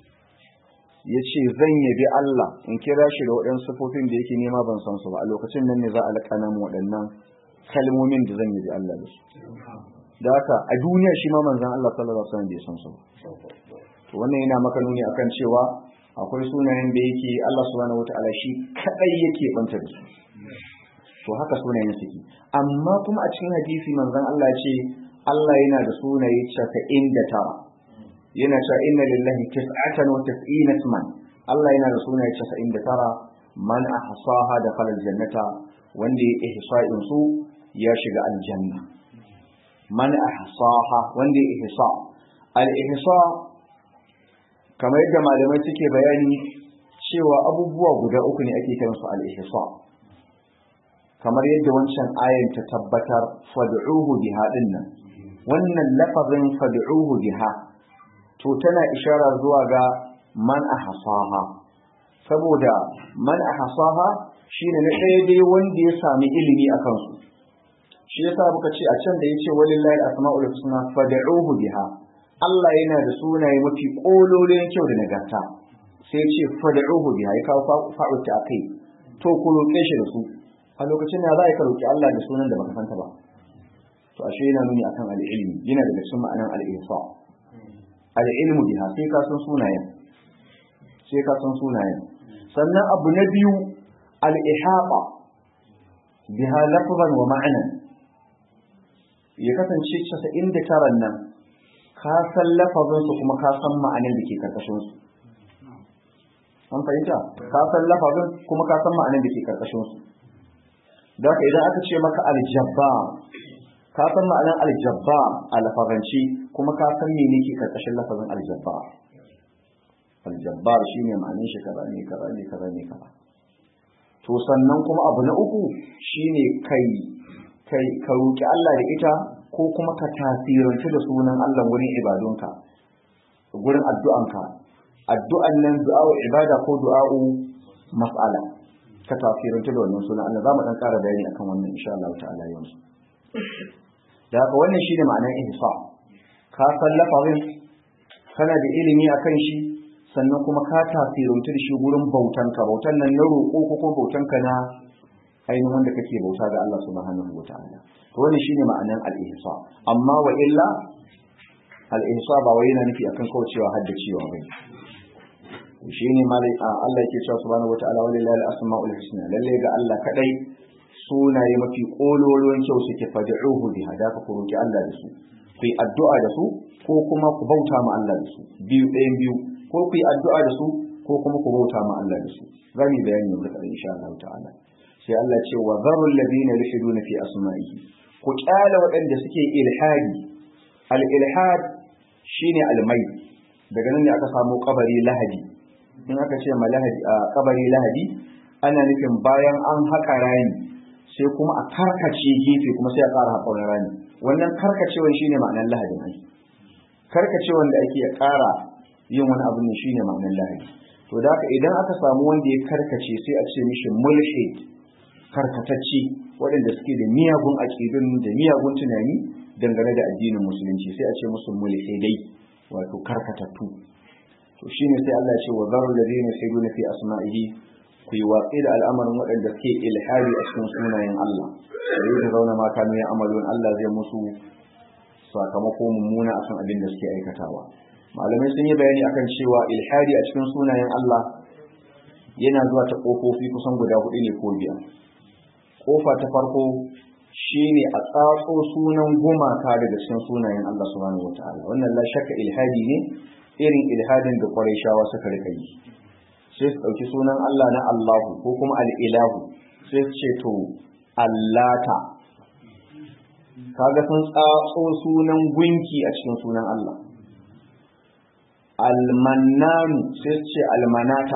ya ce zan yabi Allah in kira shi da waɗansu sufofin da yake nema ban san su ba a lokacin nan ne za a laƙana mu waɗannan kalmomin da zan yabi Allah da su da haka a duniya shi ma manzon Allah sallallahu alaihi wasallam bai san su ba to wannan yana maka nuni akan cewa akwai sunayen da yake Allah subhanahu wata'ala shi kadai yake banta da su to haka sunayen suke amma kuma a cikin hadisi manzon Allah ce Allah yana da sunaye 99 yana cewa inna lillahi tis'atan wa tis'ina isman Allah yana da sunaye 99 man ahsaha da falal jannata wanda ya ihsa'in su ya shiga aljanna man ahsaha wanda ya ihsa al ihsa kamar yadda malamai suke bayani cewa abubuwa guda uku ne ake kiransu al ihsa kamar yadda wancan ayan ta tabbatar fad'uhu biha dinnan wannan lafazin fad'uhu biha to tana ishara zuwa ga man ahsaha saboda man ahsaha shine na ɗaya dai wanda ya sami ilimi a kansu shi yasa muka ce a can da yace walillahi asmaul husna fad'uhu biha Allah yana da sunaye mafi kololin kyau da nagarta sai ya ce fad'uhu biha ya kawo fa'u ta kai to ku roƙe shi da su a lokacin da za ka roƙi Allah da sunan da baka santa ba to ashe yana nuni akan al-ilmi yana daga cikin ma'anan al-ihsa al-ilmu biha sai ka san sunayen sai ka san sunayen sannan abu na biyu al-ihata biha lafzan wa ma'anan ya kasance 99 nan ka san lafazin su kuma ka san ma'anan da ke karkashin su an fahimta ka san lafazin kuma ka san ma'anan da ke karkashin su da haka idan aka ce maka aljabba ka san ma'anar aljabba a lafaranci kuma ka san mene ke karkashin lafazin aljabba aljabbar shi ne ma'anin shi kaza ne kaza ne kaza ne kaza to sannan kuma abu na uku shine kai kai ka roki Allah da ita ko kuma ka tasiranci da sunan Allah wurin ibadunka gurin addu'anka addu'an nan du'a'u ibada ko du'a'u mas'ala ka tafiranta da wannan sunan Allah za mu dan ƙara bayani akan wannan insha Allah ta'ala yanzu da haka wannan shine ma'anar ihsa ka san lafazin kana da ilimi akan shi sannan kuma ka tafiranta da shi gurin bautan ka bautan nan na roƙo ko kuma bautan ka na ainihin wanda kake bauta ga Allah subhanahu wataala to wannan shine ma'anar al-ihsa amma wa illa al-ihsa ba wai yana nufi akan kawai cewa haddacewa bane shi ne malai Allah yake cewa subhanahu wata'ala walillahi al-asma'ul husna lalle ga Allah kadai sunaye mafi kololuwan kyau suke fad'uhu bi hadaka ku roki Allah da su ku yi addu'a da su ko kuma ku bauta ma Allah da su biyu ɗayan biyu ko ku yi addu'a da su ko kuma ku bauta ma Allah da su za mu bayani yanzu kaɗan insha Allah ta'ala sai Allah ce wa zarul ladina yulhiduna fi asma'ihi ku kyala waɗanda suke ilhadi al-ilhad shine al-mai daga nan ne aka samu kabari lahadi in aka ce ma lahadi a kabari lahadi ana nufin bayan an haƙa rami sai kuma a karkace gefe kuma sai a ƙara haƙa wani rami wannan karkacewan shine ma'anar lahadin ai karkacewan da ake ƙara yin wani abu ne shine ma'anar lahadi to da haka idan aka samu wanda ya karkace sai a ce mishi mulhid karkatacce waɗanda suke da miyagun aƙidun da miyagun tunani dangane da addinin musulunci sai a ce musu mulhidai wato karkatattu to shine sai Allah ya ce wa zarul ladina yusiruna fi asma'ihi ku yi watsi da al'amarin waɗanda suke ilhadi a cikin sunayen Allah da yi da zauna ma kanu ya amalun Allah zai musu sakamako mummuna akan abin da suke aikatawa malamai sun yi bayani akan cewa ilhadi a cikin sunayen Allah yana zuwa ta ƙofofi kusan guda hudu ne ko biyar ƙofa ta farko shine a tsatso sunan gumaka daga cikin sunayen Allah subhanahu wataala wannan la shakka ilhadi ne irin ilhadin da shawa suka rika yi sai su ɗauki sunan Allah na Allahu ko kuma al'ilahu sai su ce to Allata kaga sun tsatso sunan gunki a cikin sunan Allah almannanu sai su ce almanata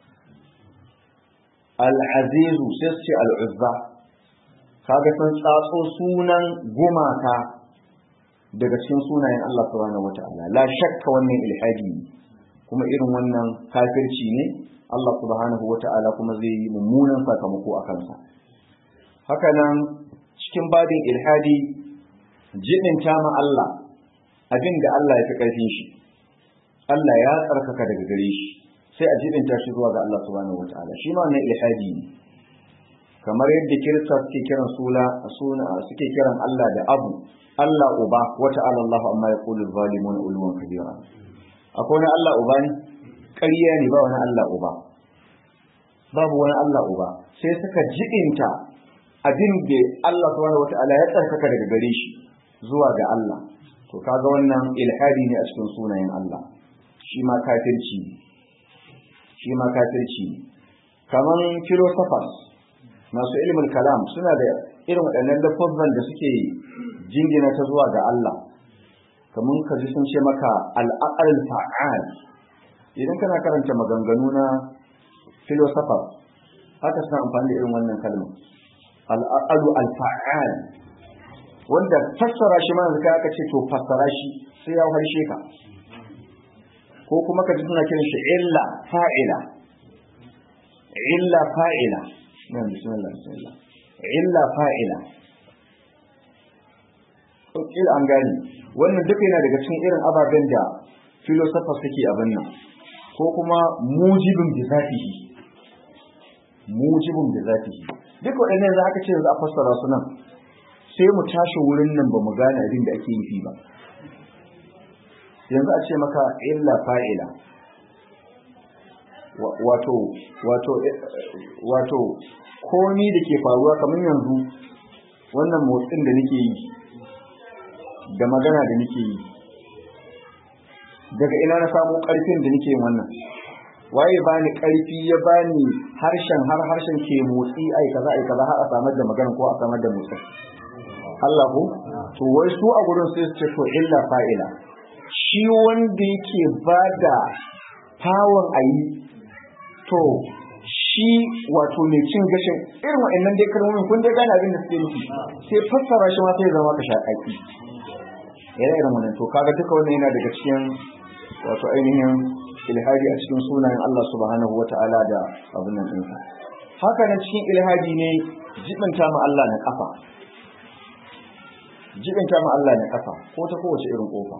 al'azizu sai su ce al'uzza kaga sun tsatso sunan gumaka daga cikin sunayen Allah subhanahu wata'ala la shakka wannan ilhadi ne kuma irin wannan kafirci ne Allah subhanahu wata'ala kuma zai yi mummunan sakamako a kansa haka nan cikin babin ilhadi jibin ma Allah abin da Allah ya fi ƙarfin shi Allah ya tsarkaka daga gare shi sai a jibin shi zuwa ga Allah subhanahu wata'ala shi ma wannan ilhadi ne kamar yadda kirista suke kiran suna suna suke kiran Allah da abu Allah uba wata Allah amma ya kulu zalimun ulwan kabira akwai wani Allah uba ne ƙarya ne ba wani Allah uba babu wani Allah uba sai suka jibinta abin da Allah subhanahu wata'ala ya tsarkaka daga gare shi zuwa ga Allah to kaga wannan ilhadi ne a cikin sunayen Allah shi ma kafirci shi ma kafirci kaman philosophers masu ilimin kalam suna da irin waɗannan lafazan da suke jingina ta zuwa ga Allah kaman ka ji sun ce maka al'aqal fa'al idan kana karanta maganganu na philosophers haka suna amfani da irin wannan kalmar al'aqalu al-fa'al wanda fassara shi mana zaka aka ce to fassara shi sai ya harshe ka ko kuma ka ji suna kiran shi illa fa'ila illa fa'ila nan bismillah bismillah illa fa'ila il an gani wannan duka yana daga cikin irin ababen da philosophers suke abin nan ko kuma mujibin bi zatihi mujibin bi zatihi duk waɗannan za aka ce za a fassara su nan sai mu tashi wurin nan ba mu gane abin da ake yi ba yanzu a ce maka illa fa'ila wato wato wato komi da ke faruwa kamar yanzu wannan motsin da nake yi da magana da nake yi daga ina na samu ƙarfin da nake wannan waye bani ƙarfi ya bani harshen har harshen ke motsi ai kaza ai kaza har a samar da magana ko a samar da motsi Allah ko to wai su a gurin sai su ce to illa fa'ila shi wanda yake bada power ayi to shi wato mai cin gashin irin wa'annan dai kalmomin kun dai gane abin da suke nufi sai fassara shi ma sai zama ka shaƙaƙi yana irin wannan to kaga duka wannan yana daga cikin wato ainihin ilhadi a cikin sunayen Allah subhanahu wata'ala da abin nan ɗinsa haka nan cikin ilhadi ne jibinta ma Allah na kafa jibinta ma Allah na kafa ko ta kowace irin kofa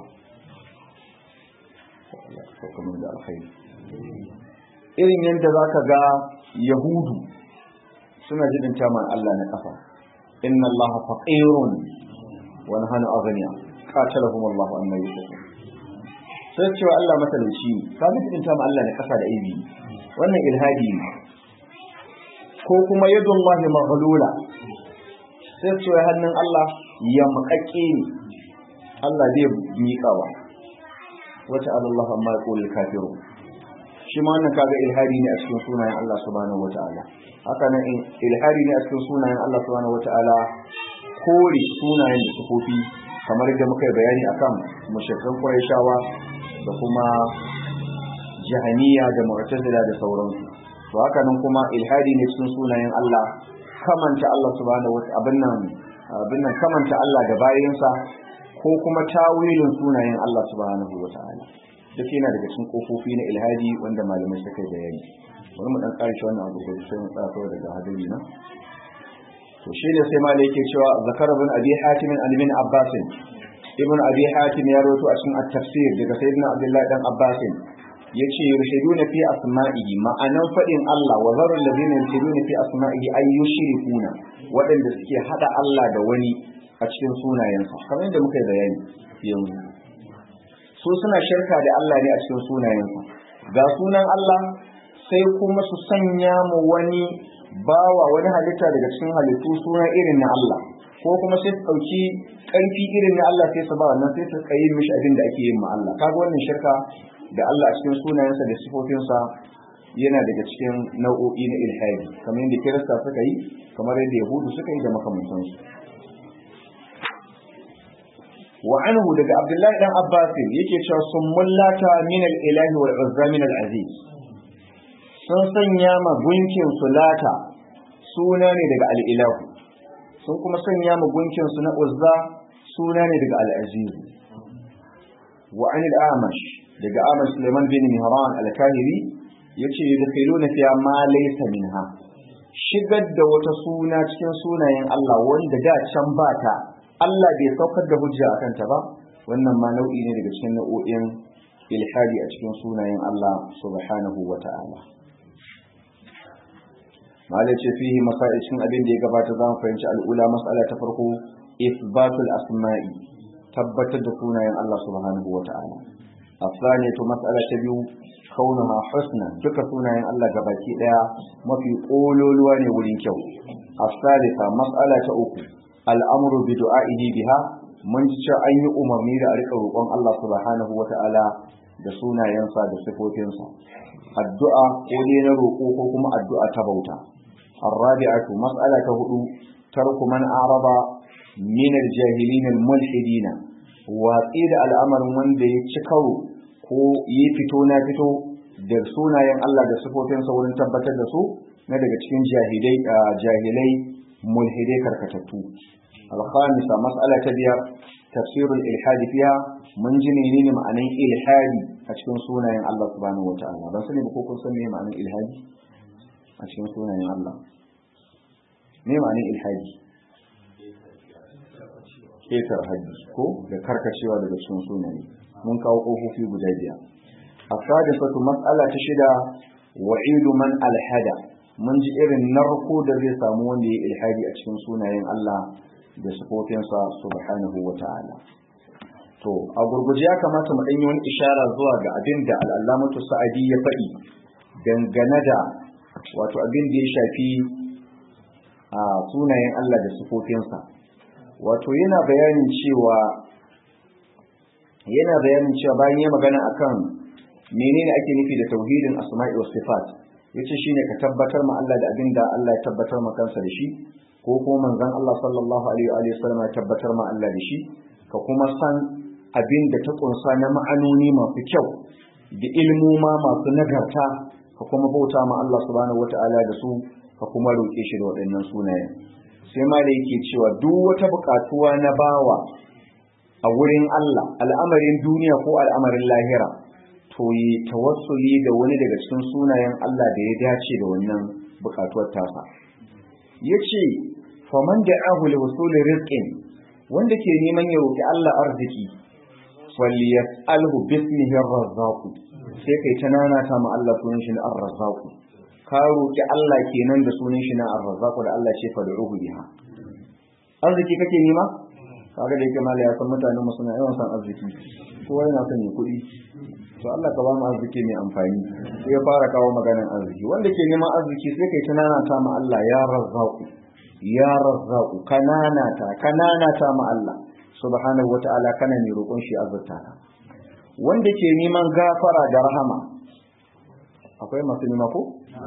da alkhairi irin yadda za ka ga yahudu suna jibinta ma Allah na kafa inna Allah faqirun wa nahnu aghniya qatalahum Allah amma yusufun sai cewa Allah matalauci ne ka jibinta ma Allah na kafa da aibi wannan ilhadi ne ko kuma yadullahi maghlula sai cewa hannun Allah ya makakke ne Allah zai miƙawa wata Allah amma ya ƙoli kafiru shi ma wannan kaga ilhari ne a cikin sunayen Allah subhanahu wata'ala haka nan ilhari ne a cikin sunayen Allah subhanahu wata'ala kore sunayen da sufofi kamar da muka yi bayani akan mushrikan Qurayshawa da kuma jahaniya da mu'tazila da sauransu to haka nan kuma ilhadi ne cikin sunayen Allah kamanta Allah subhanahu wata'ala abin nan abin nan kamanta Allah da bayinsa ko kuma tawilin sunayen Allah subhanahu wa ta'ala duk yana daga cikin kofofi na ilhadi wanda malamai suka yi bayani bari mu dan karshe wannan abu da sai mu tsaka daga hadari na to shi ne sai malai yake cewa zakar ibn abi hatim an ibn abbas ibn abi hatim ya rawaito a cikin at-tafsir daga sayyidina abdullahi dan abbas yace yurshiduna fi asma'ihi ma'anan fadin Allah wa zarul ladina yurshiduna fi asma'ihi ay yushrikuna wadanda suke hada Allah da wani a cikin sunayensa kamar yadda muka yi bayani yanzu su suna shirka da Allah ne a cikin sunayensa ga sunan Allah sai kuma su sanya mu wani bawa wani halitta daga cikin halittu suna irin na Allah ko kuma sai su ɗauki ƙarfi irin na Allah sai su ba wannan sai su kai mishi abin da ake yin ma Allah kaga wannan shirka da Allah a cikin sunayensa da sifofinsa yana daga cikin nau'o'i na ilhadi kamar yadda kirista suka yi kamar yadda yahudu suka yi da makamantansu wa anhu daga abdullahi dan abbas yake cewa sun mullata min al-ilahi wal uzza min al-aziz sun sanya ma gunkin sulata suna ne daga al-ilahu sun kuma sanya ma gunkin su na uzza suna ne daga al-aziz wa an al-amash daga amash Sulaiman bin Mihran al-Kahiri yace yadkhuluna fiha ma laysa minha shigar da wata suna cikin sunayen Allah wanda da can ba ta Allah bai saukar da hujja a kanta ba wannan ma nau'i ne daga cikin nau'o'in ilhadi a cikin sunayen Allah subhanahu wa ta'ala malai ce fihi masail cikin abin da ya gabata za mu fahimci al'ula mas'ala ta farko isbatul asma'i tabbatar da sunayen Allah subhanahu wa ta'ala الثانية مسألة تبيو كونها حسنا دك سنة الله gabaki daya mafi kololuwa ne wurin kyau الثالثة مسألة أخرى al'amuru bi du'a'ihi biha mun ji cewa an yi umarni da a rika roƙon Allah subhanahu wa ta'ala da sunayensa da sifofinsa addu'a ko dai na roƙo ko kuma addu'a ta bauta الرابعة مسألة هدو ترك من أعرض من الجاهلين الملحدين وإذا الأمر من دي تكرو ko yi fito na fito da sunayen Allah da sifofinsa wurin tabbatar da su na daga cikin jahilai jahilai mulhidai karkatattu alkhamisa mas'ala ta biyar tafsirul ilhadi fiha mun ji menene ma'anan ilhadi a cikin sunayen Allah subhanahu wata'ala ban sani ba ko kun san me ma'anan ilhadi a cikin sunayen Allah me ma'anan ilhadi ketar haji ko da karkacewa daga cikin sunaye mun kawo kofofi guda biyar asadisatu mas'ala ta shida wa'idu man alhada mun ji irin narko da zai samu wanda ya ilhadi a cikin sunayen Allah da sifofinsa subhanahu wa ta'ala to a gurguje ya kamata mu yi wani ishara zuwa ga abin da al'allamatu sa'adi ya faɗi dangane da wato abin da ya shafi a sunayen Allah da sifofinsa wato yana bayanin cewa yana bayanin cewa bayan ya magana akan menene ake nufi da tauhidin asma'i was sifat yace shine ka tabbatar ma Allah da abin da Allah ya tabbatar ma kansa da shi ko kuma manzon Allah sallallahu alaihi wa sallam ya tabbatar ma Allah da shi ka kuma san abin da ta kunsa na ma'anoni masu kyau da ilmoma masu nagarta ka kuma bauta ma Allah subhanahu wata'ala da su ka kuma roƙe shi da waɗannan sunayen sai ma da yake cewa duk wata buƙatuwa na bawa a wurin Allah al'amarin duniya ko al'amarin lahira to yi tawassuli da wani daga cikin sunayen Allah da ya dace da wannan buƙatuwar tasa yace faman da'ahu li wusuli rizqin wanda ke neman ya roki Allah arziki falyas'alhu bismihi ar-razzaq sai kai ta nana ta ma Allah sunan shi na ar-razzaq ka roki Allah kenan da sunan shi na ar-razzaq da Allah ce fad'uhu biha arziki kake nema kaga da yake mala ya san mutanen mu suna yawan san arziki kowa yana son ya kuɗi to Allah ka ba mu arziki mai amfani sai ya fara kawo maganar arziki wanda ke neman arziki sai kai ta nana ta ma Allah ya razzaq ya razzaq kanana ta kanana ta ma Allah subhanahu wata'ala kana ne roƙon shi azurta ka wanda ke neman gafara da rahama akwai masu nema ko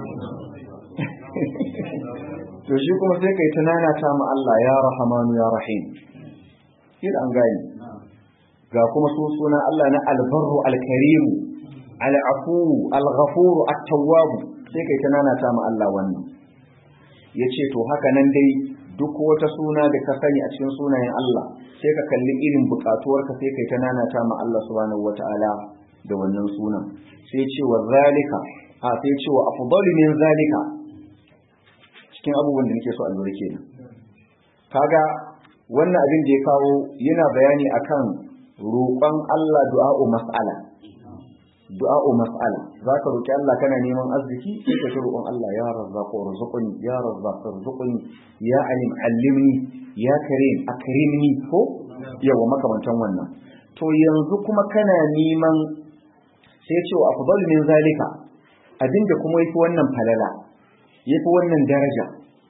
to shi kuma sai kai tunana ta ma Allah ya rahamanu ya rahim kira an gani ga kuma su sunan Allah na albarru alkarimu al'afu alghafuru at-tawwab sai kai tunana ta ma Allah wannan yace to haka nan dai duk wata suna da ka sani a cikin sunayen Allah sai ka kalli irin bukatuwarka sai kai ta nanata ma Allah subhanahu wata'ala da wannan sunan sai ce wa zalika a sai ce wa afdalu min zalika cikin abubuwan da nake so a lura kenan kaga wannan abin da ya kawo yana bayani akan roƙon Allah du'a'u mas'ala du'a'u mas'ala zaka roki Allah kana neman arziki sai ka roƙon Allah ya razzaqu warzuqni ya razzaqu warzuqni ya alim allimni ya karim akrimni ko yawa makamantan wannan to yanzu kuma kana neman sai ce wa afdal min zalika abinda kuma yafi wannan falala yafi wannan daraja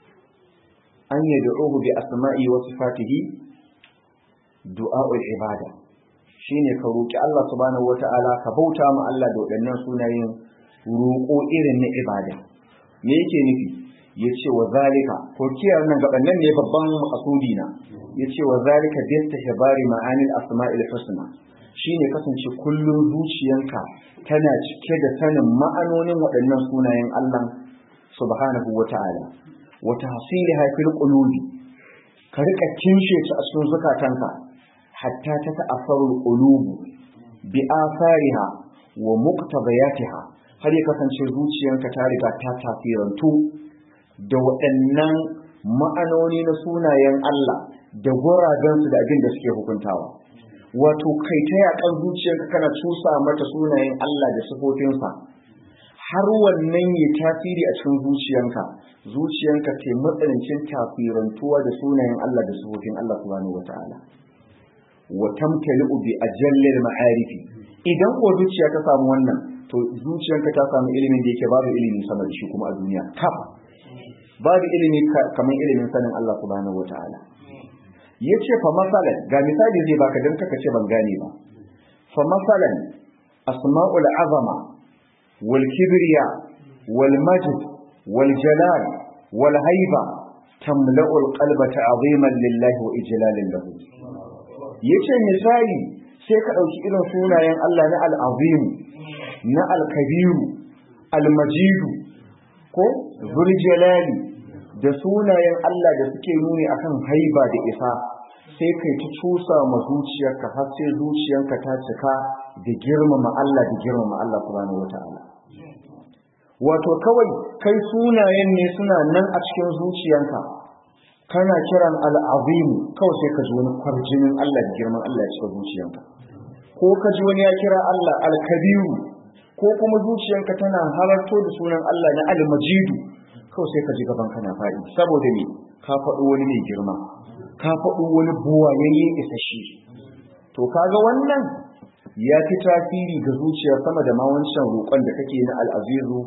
an yad'uhu bi asma'i wa sifatihi du'a'ul ibada shine ka roki Allah subhanahu wata'ala ka bauta ma Allah da waɗannan sunayen roƙo irin na ibada me yake nufi yace wa zalika ko kiyar nan gaban nan ne babban makasudi na yace wa zalika bi istihbari ma'anil asma'il husna shine kasance kullum zuciyanka tana cike da sanin ma'anonin waɗannan sunayen Allah subhanahu wata'ala wa tahsiliha fil qulubi ka rika kinshe ta a cikin zukatanka hatta ta ta'asarul qulubu bi athariha wa muqtadayatiha har ya kasance zuciyarka ta riga ta tafirantu da waɗannan ma'anoni na sunayen Allah da guragansu da abin da suke hukuntawa wato kai ta yakan zuciyarka kana cusa mata sunayen Allah da sifofinsa har wannan ya tasiri a cikin zuciyanka zuciyanka ke matsanancin tafirantuwa da sunayen Allah da sifofin Allah subhanahu wataala wa tamtali'u bi ajallil ma'arifi idan ko zuciya ta samu wannan to zuciyanka ta samu ilimin da yake babu ilimi sama da shi kuma a duniya kaf babu ilimi kamar ilimin sanin Allah subhanahu wataala yace fa masalan ga misali zai baka dan kaka ce ban gane ba fa masalan asma'ul azama wal kibriya wal majd wal jalal wal haiba tamla'u al qalba ta'ziman lillahi wa ijlalan lahu yace misali sai ka dauki irin sunayen Allah na al-azim na al-kabiru al-majidu ko zul jalali da sunayen Allah da suke nuni akan haiba da isa sai kai ta cusa ma zuciyarka har sai zuciyarka ta cika da girmama Allah da girmama Allah subhanahu wata'ala wato kawai kai sunayen ne suna nan a cikin zuciyarka kana kiran al'azim kawai sai ka ji wani kwarjinin Allah da girman Allah ya cika zuciyarka ko ka ji wani ya kira Allah al-kabiru ko kuma zuciyarka tana halarto da sunan Allah na al-majidu kawai sai ka ji gaban kana faɗi saboda me ka faɗo wani mai girma ka faɗo wani buwayayye isashi to kaga wannan ya fi tasiri ga zuciya sama da ma wancan roƙon da kake na al'azizu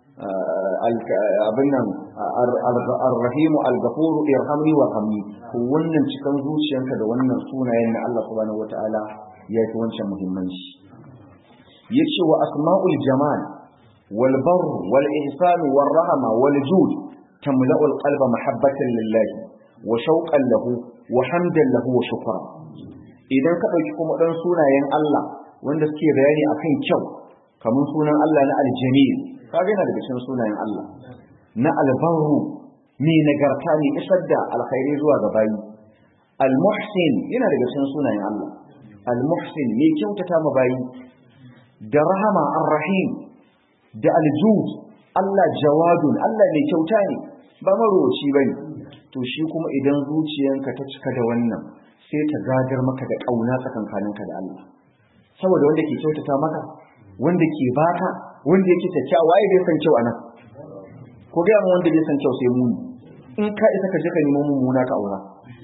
abin nan ar-rahimu al-ghafuru irhamni wa hamni to wannan cikan zuciyanka da wannan sunayen na Allah subhanahu wataala ya fi wancan muhimmanci yace wa asma'ul jamal wal barr wal ihsan wal rahma wal jud tamla'u al-qalba mahabbatan lillahi wa shauqan lahu wa hamdan lahu wa shukra idan ka dauki kuma dan sunayen Allah wanda suke bayani akan kyau kamar sunan Allah na al-jamil kaga yana daga cikin sunayen Allah na al-barru mai nagarta ne isar da alkhairi zuwa ga bayi al-muhsin yana daga cikin sunayen Allah al-muhsin mai kyautata ma bayi da rahama ar-rahim da al-jud Allah jawadun Allah mai kyauta ne ba maroci bane to shi kuma idan zuciyanka ta cika da wannan sai ta gadar maka da kauna tsakankaninka da Allah saboda wanda ke kyautata maka wanda ke baka wanda yake kyakkyawa waye bai san kyau anan ko ga mu wanda bai san kyau sai muni in ka isa ka je ka nemo mummuna ka aura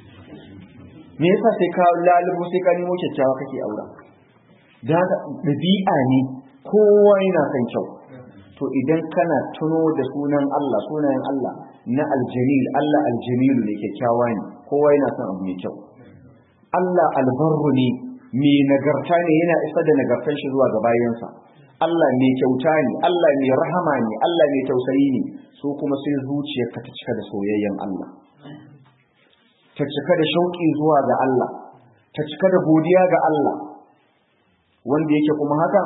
me yasa sai ka lalubo sai ka nemo kyakkyawa kake aura da haka dabi'a ne kowa yana san kyau to idan kana tuno da sunan Allah sunayen Allah na aljamil Allah aljamilu ne kyakkyawa ne kowa yana son abu mai kyau Allah albarru ne mai nagarta ne yana isa da nagartar shi zuwa ga bayansa Allah mai kyauta ne Allah mai rahama ne Allah mai tausayi ne so kuma sai zuciyarka ta cika da soyayyen Allah ta cika da shauƙi zuwa ga Allah ta cika da godiya ga Allah wanda yake kuma hakan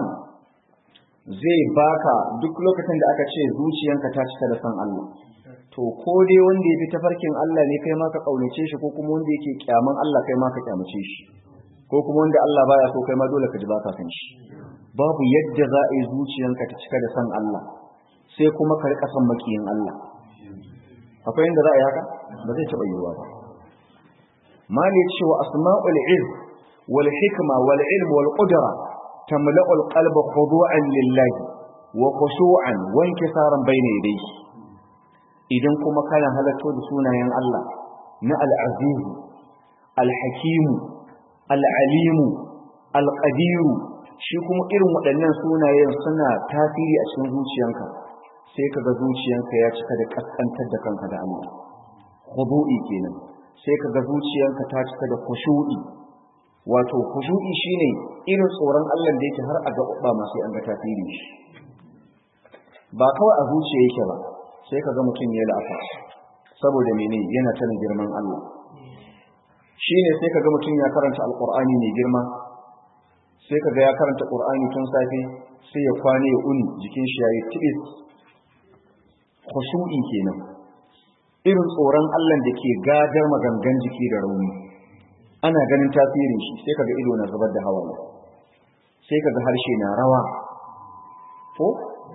zai baka duk lokacin da aka ce zuciyanka ta cika da san Allah to ko dai wanda ya fi tafarkin Allah ne kai ma ka kaunace shi ko kuma wanda yake kyaman Allah kai ma ka kyamace shi ko kuma wanda Allah baya so kai ma dole ka ji baka san shi babu yadda za a yi zuciyanka ta cika da san Allah sai kuma ka rika san makiyin Allah akwai yadda za a yi haka ba zai taɓa yiwuwa ba mali cewa asma'ul ilm wal hikma wal ilm wal qudra tamla'ul qalba khudu'an lillahi wa khushu'an wa inkisaran bayna yadayhi idan kuma kana halatto da sunayen Allah na al-aziz al-hakim al-alim al-qadir shi kuma irin waɗannan sunayen suna tasiri a cikin zuciyanka sai kaga zuciyanka ya cika da kaskantar da kanka da Allah khudu'i kenan sai kaga zuciyanka ta cika da khushu'i wato khushu'i shine irin tsoron Allah da yake har a gaba ma sai an ga tasiri shi ba kawai a zuciya yake ba sai kaga mutum ya la'afa saboda mene yana tana girman Allah shine sai kaga mutum ya karanta alqur'ani mai girma sai kaga ya karanta qur'ani tun safe sai ya kwane ya uni jikin shi yayi tibis khushu'i kenan irin tsoron Allah da ke gadar magangan jiki da rauni ana ganin tasirin shi sai kaga ido na zubar da hawaye sai kaga harshe na rawa ko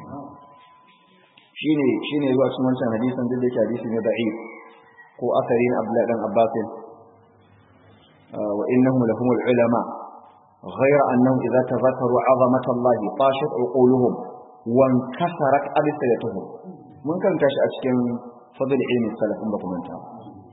shine shine zuwa cikin wancan hadisin da yake hadisi ne da'if ko asari na Abdullah dan Abbas wa innahum lahumul ulama غير أنهم إذا تذكروا عظمة الله طاشت عقولهم وانكسرت ألسنتهم mun karanta shi a cikin fadl ilmi salafin ba kuma ta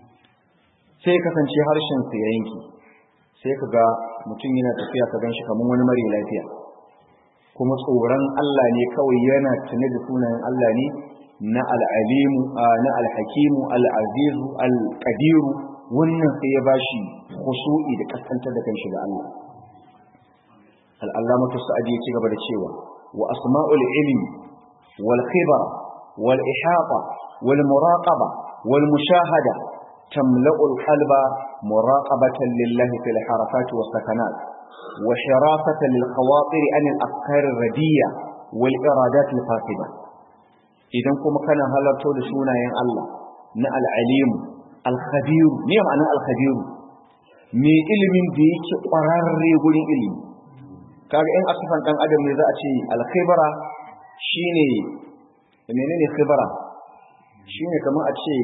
sai kasance harshen sa ya yanki sai ka ga mutum yana tafiya ka ganshi kamar wani mare lafiya kuma tsoron Allah ne kawai yana tune da sunayen Allah ne na al-alimu na al-hakimu al-azizu al-qadiru wannan sai ya bashi khushu'i da kaskantar da kanshi ga Allah al-allamatu sa'adi ya ci gaba da cewa wa asma'ul ilmi wal khibra والإحاطة والمراقبة والمشاهدة تملأ القلب مراقبة لله في الحركات والسكنات وحراسة للخواطر عن الأفكار الردية والإرادات الفاسدة إذا كما كان هلرتو لسونا ين الله نا العليم الخبير مين معنى الخبير مي ilimin da yake ƙwararre gurin ilimi kaga in asifan dan adam ne za a ce alkhibara shine menene khibara shine kamar a ce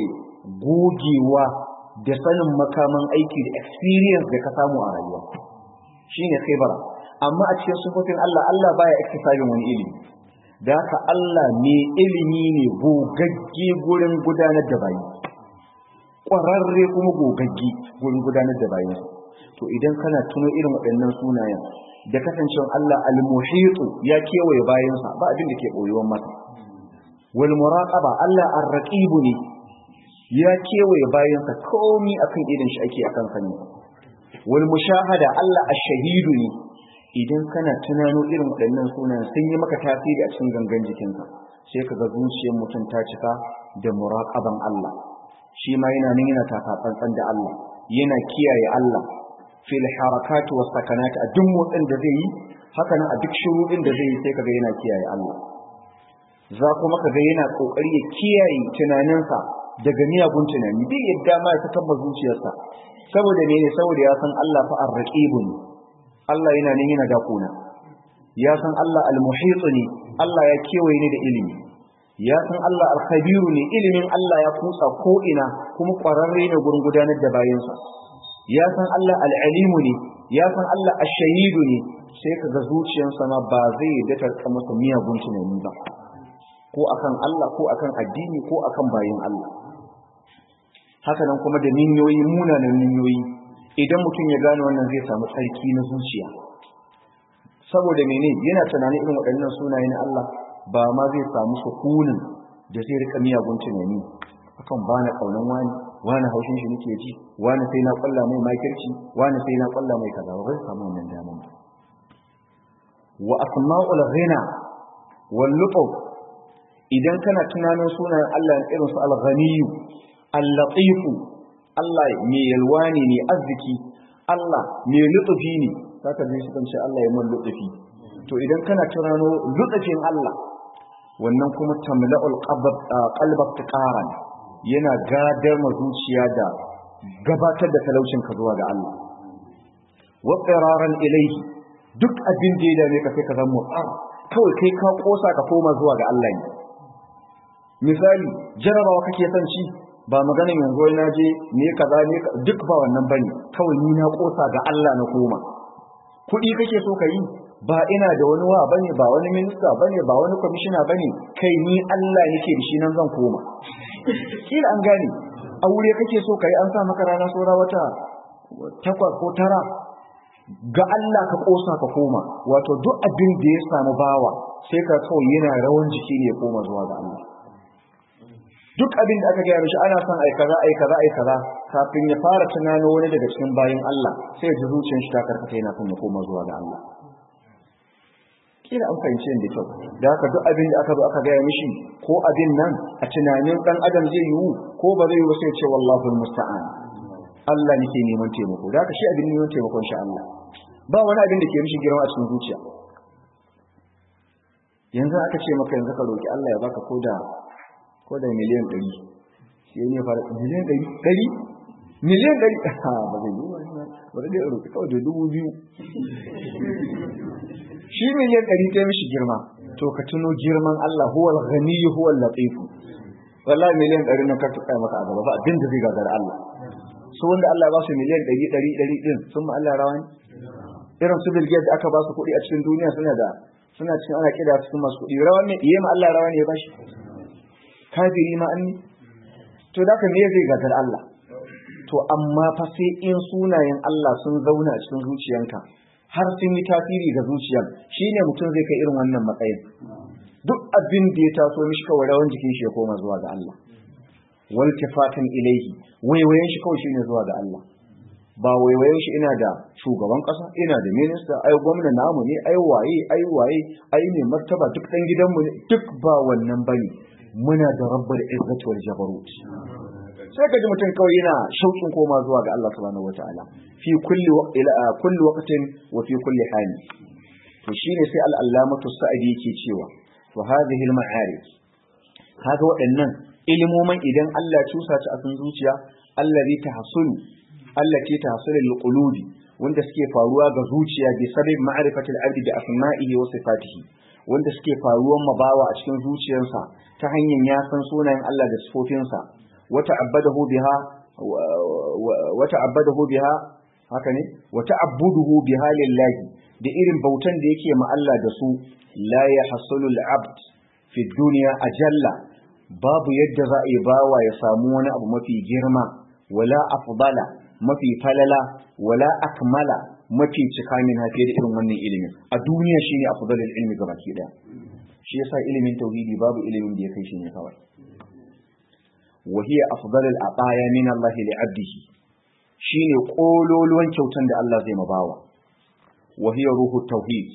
gogewa da sanin makaman aiki da experience da ka samu a rayuwa shine khibara amma a cikin sufofin Allah Allah baya iktisabin wani ilimi da haka Allah ne ilimi ne gogagge gurin gudanar da bayi ƙwararre kuma gogagge gurin gudanar da bayi to idan kana tuno irin waɗannan sunayen da kasancewa Allah al-muhitu ya kewaye bayansa ba abin da ke boyewan masa wal muraqaba Allah ar-raqib ne ya kewaye bayansa komai akan idan shi ake akan sani wal mushahada Allah ash-shahidu ne idan kana tunano irin waɗannan sunan sun yi maka tasiri a cikin gangan jikinka sai ka ga zuciyar mutum ta cika da muraqaban Allah shi ma yana nan yana taka tsantsan da Allah yana kiyaye Allah fil harakat was sakanat a duk motsin da zai yi haka nan a duk shurudin da zai yi sai kaga yana kiyaye Allah za kuma kaga yana kokari ya kiyaye tunaninsa daga miyagun tunani bai yadda ma ya fitar da zuciyarsa saboda ne saboda ya san Allah fa ar-raqibun Allah yana nan yana dakona ya san Allah al-muhit ne Allah ya kewaye ni da ilimi ya san Allah al-khabiru ne ilimin Allah ya kutsa ko ina kuma kwararre ne gurin gudanar da bayansa ya san Allah al-alimu ne ya san Allah ash-shahidu ne sai kaga zuciyarsa ma ba zai yadda ta masa miyagun tunani ba ko akan Allah ko akan addini ko akan bayin Allah haka nan kuma da ninyoyi munanan ninyoyi idan mutum ya gane wannan zai samu tsarki na zuciya saboda mene yana tunanin irin waɗannan sunaye na Allah ba ma zai samu sukunin da zai rika miyagun tunani akan ba na kaunan wani wani haushin shi nake ji wani sai na kwalla mai makirci wani sai na kwalla mai kaza ba zai samu wannan daman ba wa asma'ul ghina wal lutuf idan kana tunanin sunayen Allah irin su al-ghaniyu al-latifu Allah mai yalwa ne mai arziki Allah mai lutufi ne zaka ji shi kan ce Allah ya mun lutufi to idan kana tunano lutufin Allah wannan kuma tamla'ul qalbak tiqaran yana gadar ma zuciya da gabatar da talaucin ka zuwa ga Allah wa qiraran ilayhi duk abin da ya dame ka sai ka zama mutsar kawai kai ka kosa ka koma zuwa ga Allah ne misali jarabawa kake son ci ba maganin yanzu wai na je ne kaza ne duk ba wannan bane kawai ni na kosa ga Allah na koma kuɗi kake so ka yi ba ina da wani wa bane ba wani minista bane ba wani kwamishina bane kai ni Allah nake da shi nan zan koma kila an gane aure kake so kai an sa maka rana saura wata takwas ko tara ga Allah ka kosa ka koma wato duk abin da ya samu bawa sai ka kawai yana rawan jiki ne ya koma zuwa ga Allah duk abin da aka gaya mishi ana son ai kaza ai kaza ai kaza kafin ya fara tunano wani daga cikin bayin Allah sai ya ji zuciyar shi ta karkata yana son ya koma zuwa ga Allah kila an fahimci da kyau da haka duk abin da aka zo aka gaya mishi ko abin nan a tunanin dan adam zai yiwu ko ba zai yiwu sai ce wallahu musta'an Allah nake neman taimako da haka shi abin neman taimakon shi Allah ba wani abin da ke mishi girma a cikin zuciya yanzu aka ce maka yanzu ka roki Allah ya baka koda koda miliyan 100 shi ne fara miliyan 100 miliyan 100 ha ba zai yi ba zai roki kawai da dubu biyu shi miliyan 100 ta mishi girma to ka tuno girman Allah huwal ghani huwal latif wallahi miliyan 100 na ka tuka maka a gaba ba abin da zai gagara Allah su wanda Allah ya ba su miliyan 100 100 100 din sun ma Allah rawan irin su Bill Gates aka ba su kuɗi a cikin duniya suna da suna cikin ana kida cikin masu kuɗi rawan ne iya ma Allah rawan ne ya bashi kafiri ma an to da ka me zai gagar Allah to amma fa sai in sunayen Allah sun zauna a cikin zuciyanka har sun yi tasiri ga zuciyar shine mutum zai kai irin wannan matsayin duk abin da ya taso mishi kawai rawan jikin shi ya koma zuwa ga Allah waltifatan ilaihi waiwayen shi kawai shine zuwa ga Allah ba waiwayen shi ina da shugaban kasa ina da minista ai gwamna namu ne ai waye ai waye ai ne martaba duk dan gidanmu ne duk ba wannan bane muna da rabbul izzati wal jabarut sai ka ji mutum kawai yana shauƙin koma zuwa ga Allah subhanahu wataala fi kulli kulli waqtin wa fi kulli hali to shine sai al-allamatu sa'idi yake cewa to hadhihi al-ma'arif kaga waɗannan ilimoman idan Allah ya cusa ta a cikin zuciya allazi tahsulu allati tahsulu lil wanda suke faruwa ga zuciya bi sabab ma'rifati al-abdi bi asma'ihi wa sifatihi wanda suke faruwan mabawa a cikin zuciyarsa ta hanyar ya san sunayen Allah da sifofinsa wa ta'abbadahu biha wa ta'abbadahu biha haka ne wa ta'abbuduhu biha lillahi da irin bautan da yake ma Allah da su la yahsulu al-abd fi dunya ajalla babu yadda za a yi bawa ya samu wani abu mafi girma wala afdala mafi falala wala akmala mafi cika min hafi da irin wannan ilimin a duniya shine afdalul ilmi gaba ki daya shi yasa ilimin tauhidi babu ilimin da ya kai shi ne kawai wa hiya afdalul ataya min Allah li 'abdihi shine kololuwan kyautan da Allah zai mabawa wa hiya ruhu tauhid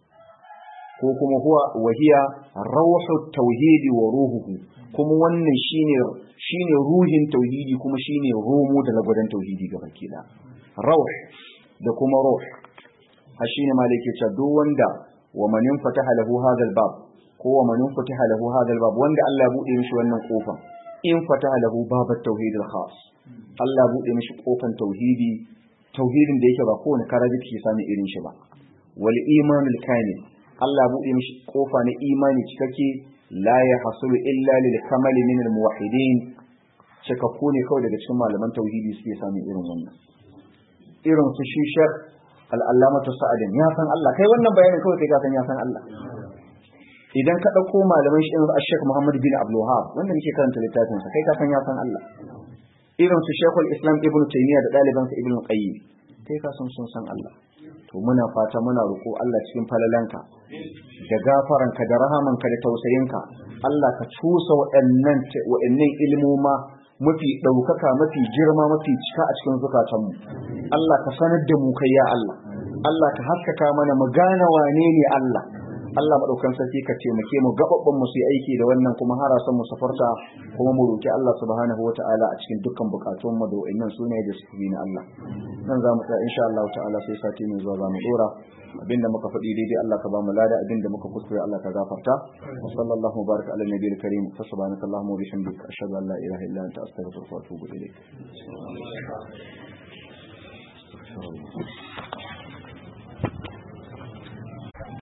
ko kuma huwa wahiya rawhu tauhidi wa ruhuhu kuma wannan shine shine ruhin tauhidi kuma shine romo da lagwadan tauhidi ga baki da rawh da kuma ruh ha shine malike cewa duk wanda wa man fataha lahu hadha bab ko wa man fataha lahu hadha bab wanda Allah ya bude mishi wannan kofa in fataha lahu bab at-tauhid al-khas Allah ya bude mishi kofan tauhidi tauhidin da yake ba kowane karaji ke sami irin shi ba wal imanul kamil Allah buɗe mishi kofa na imani cikakke la ya hasulu illa lil kamali min al muwahhidin cikakku ne kawai daga cikin malaman tauhidi suke samun irin wannan irin su shi shar al'allamatu sa'adin ya san Allah kai wannan bayanin kawai kai ka san ya san Allah idan ka ɗauko malaman shi irin Sheikh Muhammad bin Abdul Wahhab wanda nake karanta littafin sa kai ka san ya san Allah irin su Sheikhul Islam Ibn Taymiyyah da ɗalibansa Ibn Qayyim kai ka san sun san Allah to muna fata muna roƙo Allah cikin falalanka da gafaranka da rahamanka da tausayinka Allah ka cusa waɗannan waɗannan ilmoma mafi ɗaukaka mafi girma mafi cika a cikin zukatanmu Allah ka sanar da mu kai ya Allah Allah ka haskaka mana mu gane wane ne Allah Allah madaukan sarki ka taimake mu gababban mu su aiki da wannan kuma harasan mu safarta kuma mu roki Allah subhanahu wataala a cikin dukkan bukatun mu da wayannan sunaye da suke na Allah nan za mu tsaya insha Allah ta'ala sai sati mai zuwa za mu dora abinda muka faɗi daidai Allah ka ba mu lada abinda muka kuskure Allah ka gafarta wa sallallahu baraka ala nabiyil karim fa subhanaka allahumma wa bihamdika ashhadu an la ilaha illa anta astaghfiruka wa atubu ilayk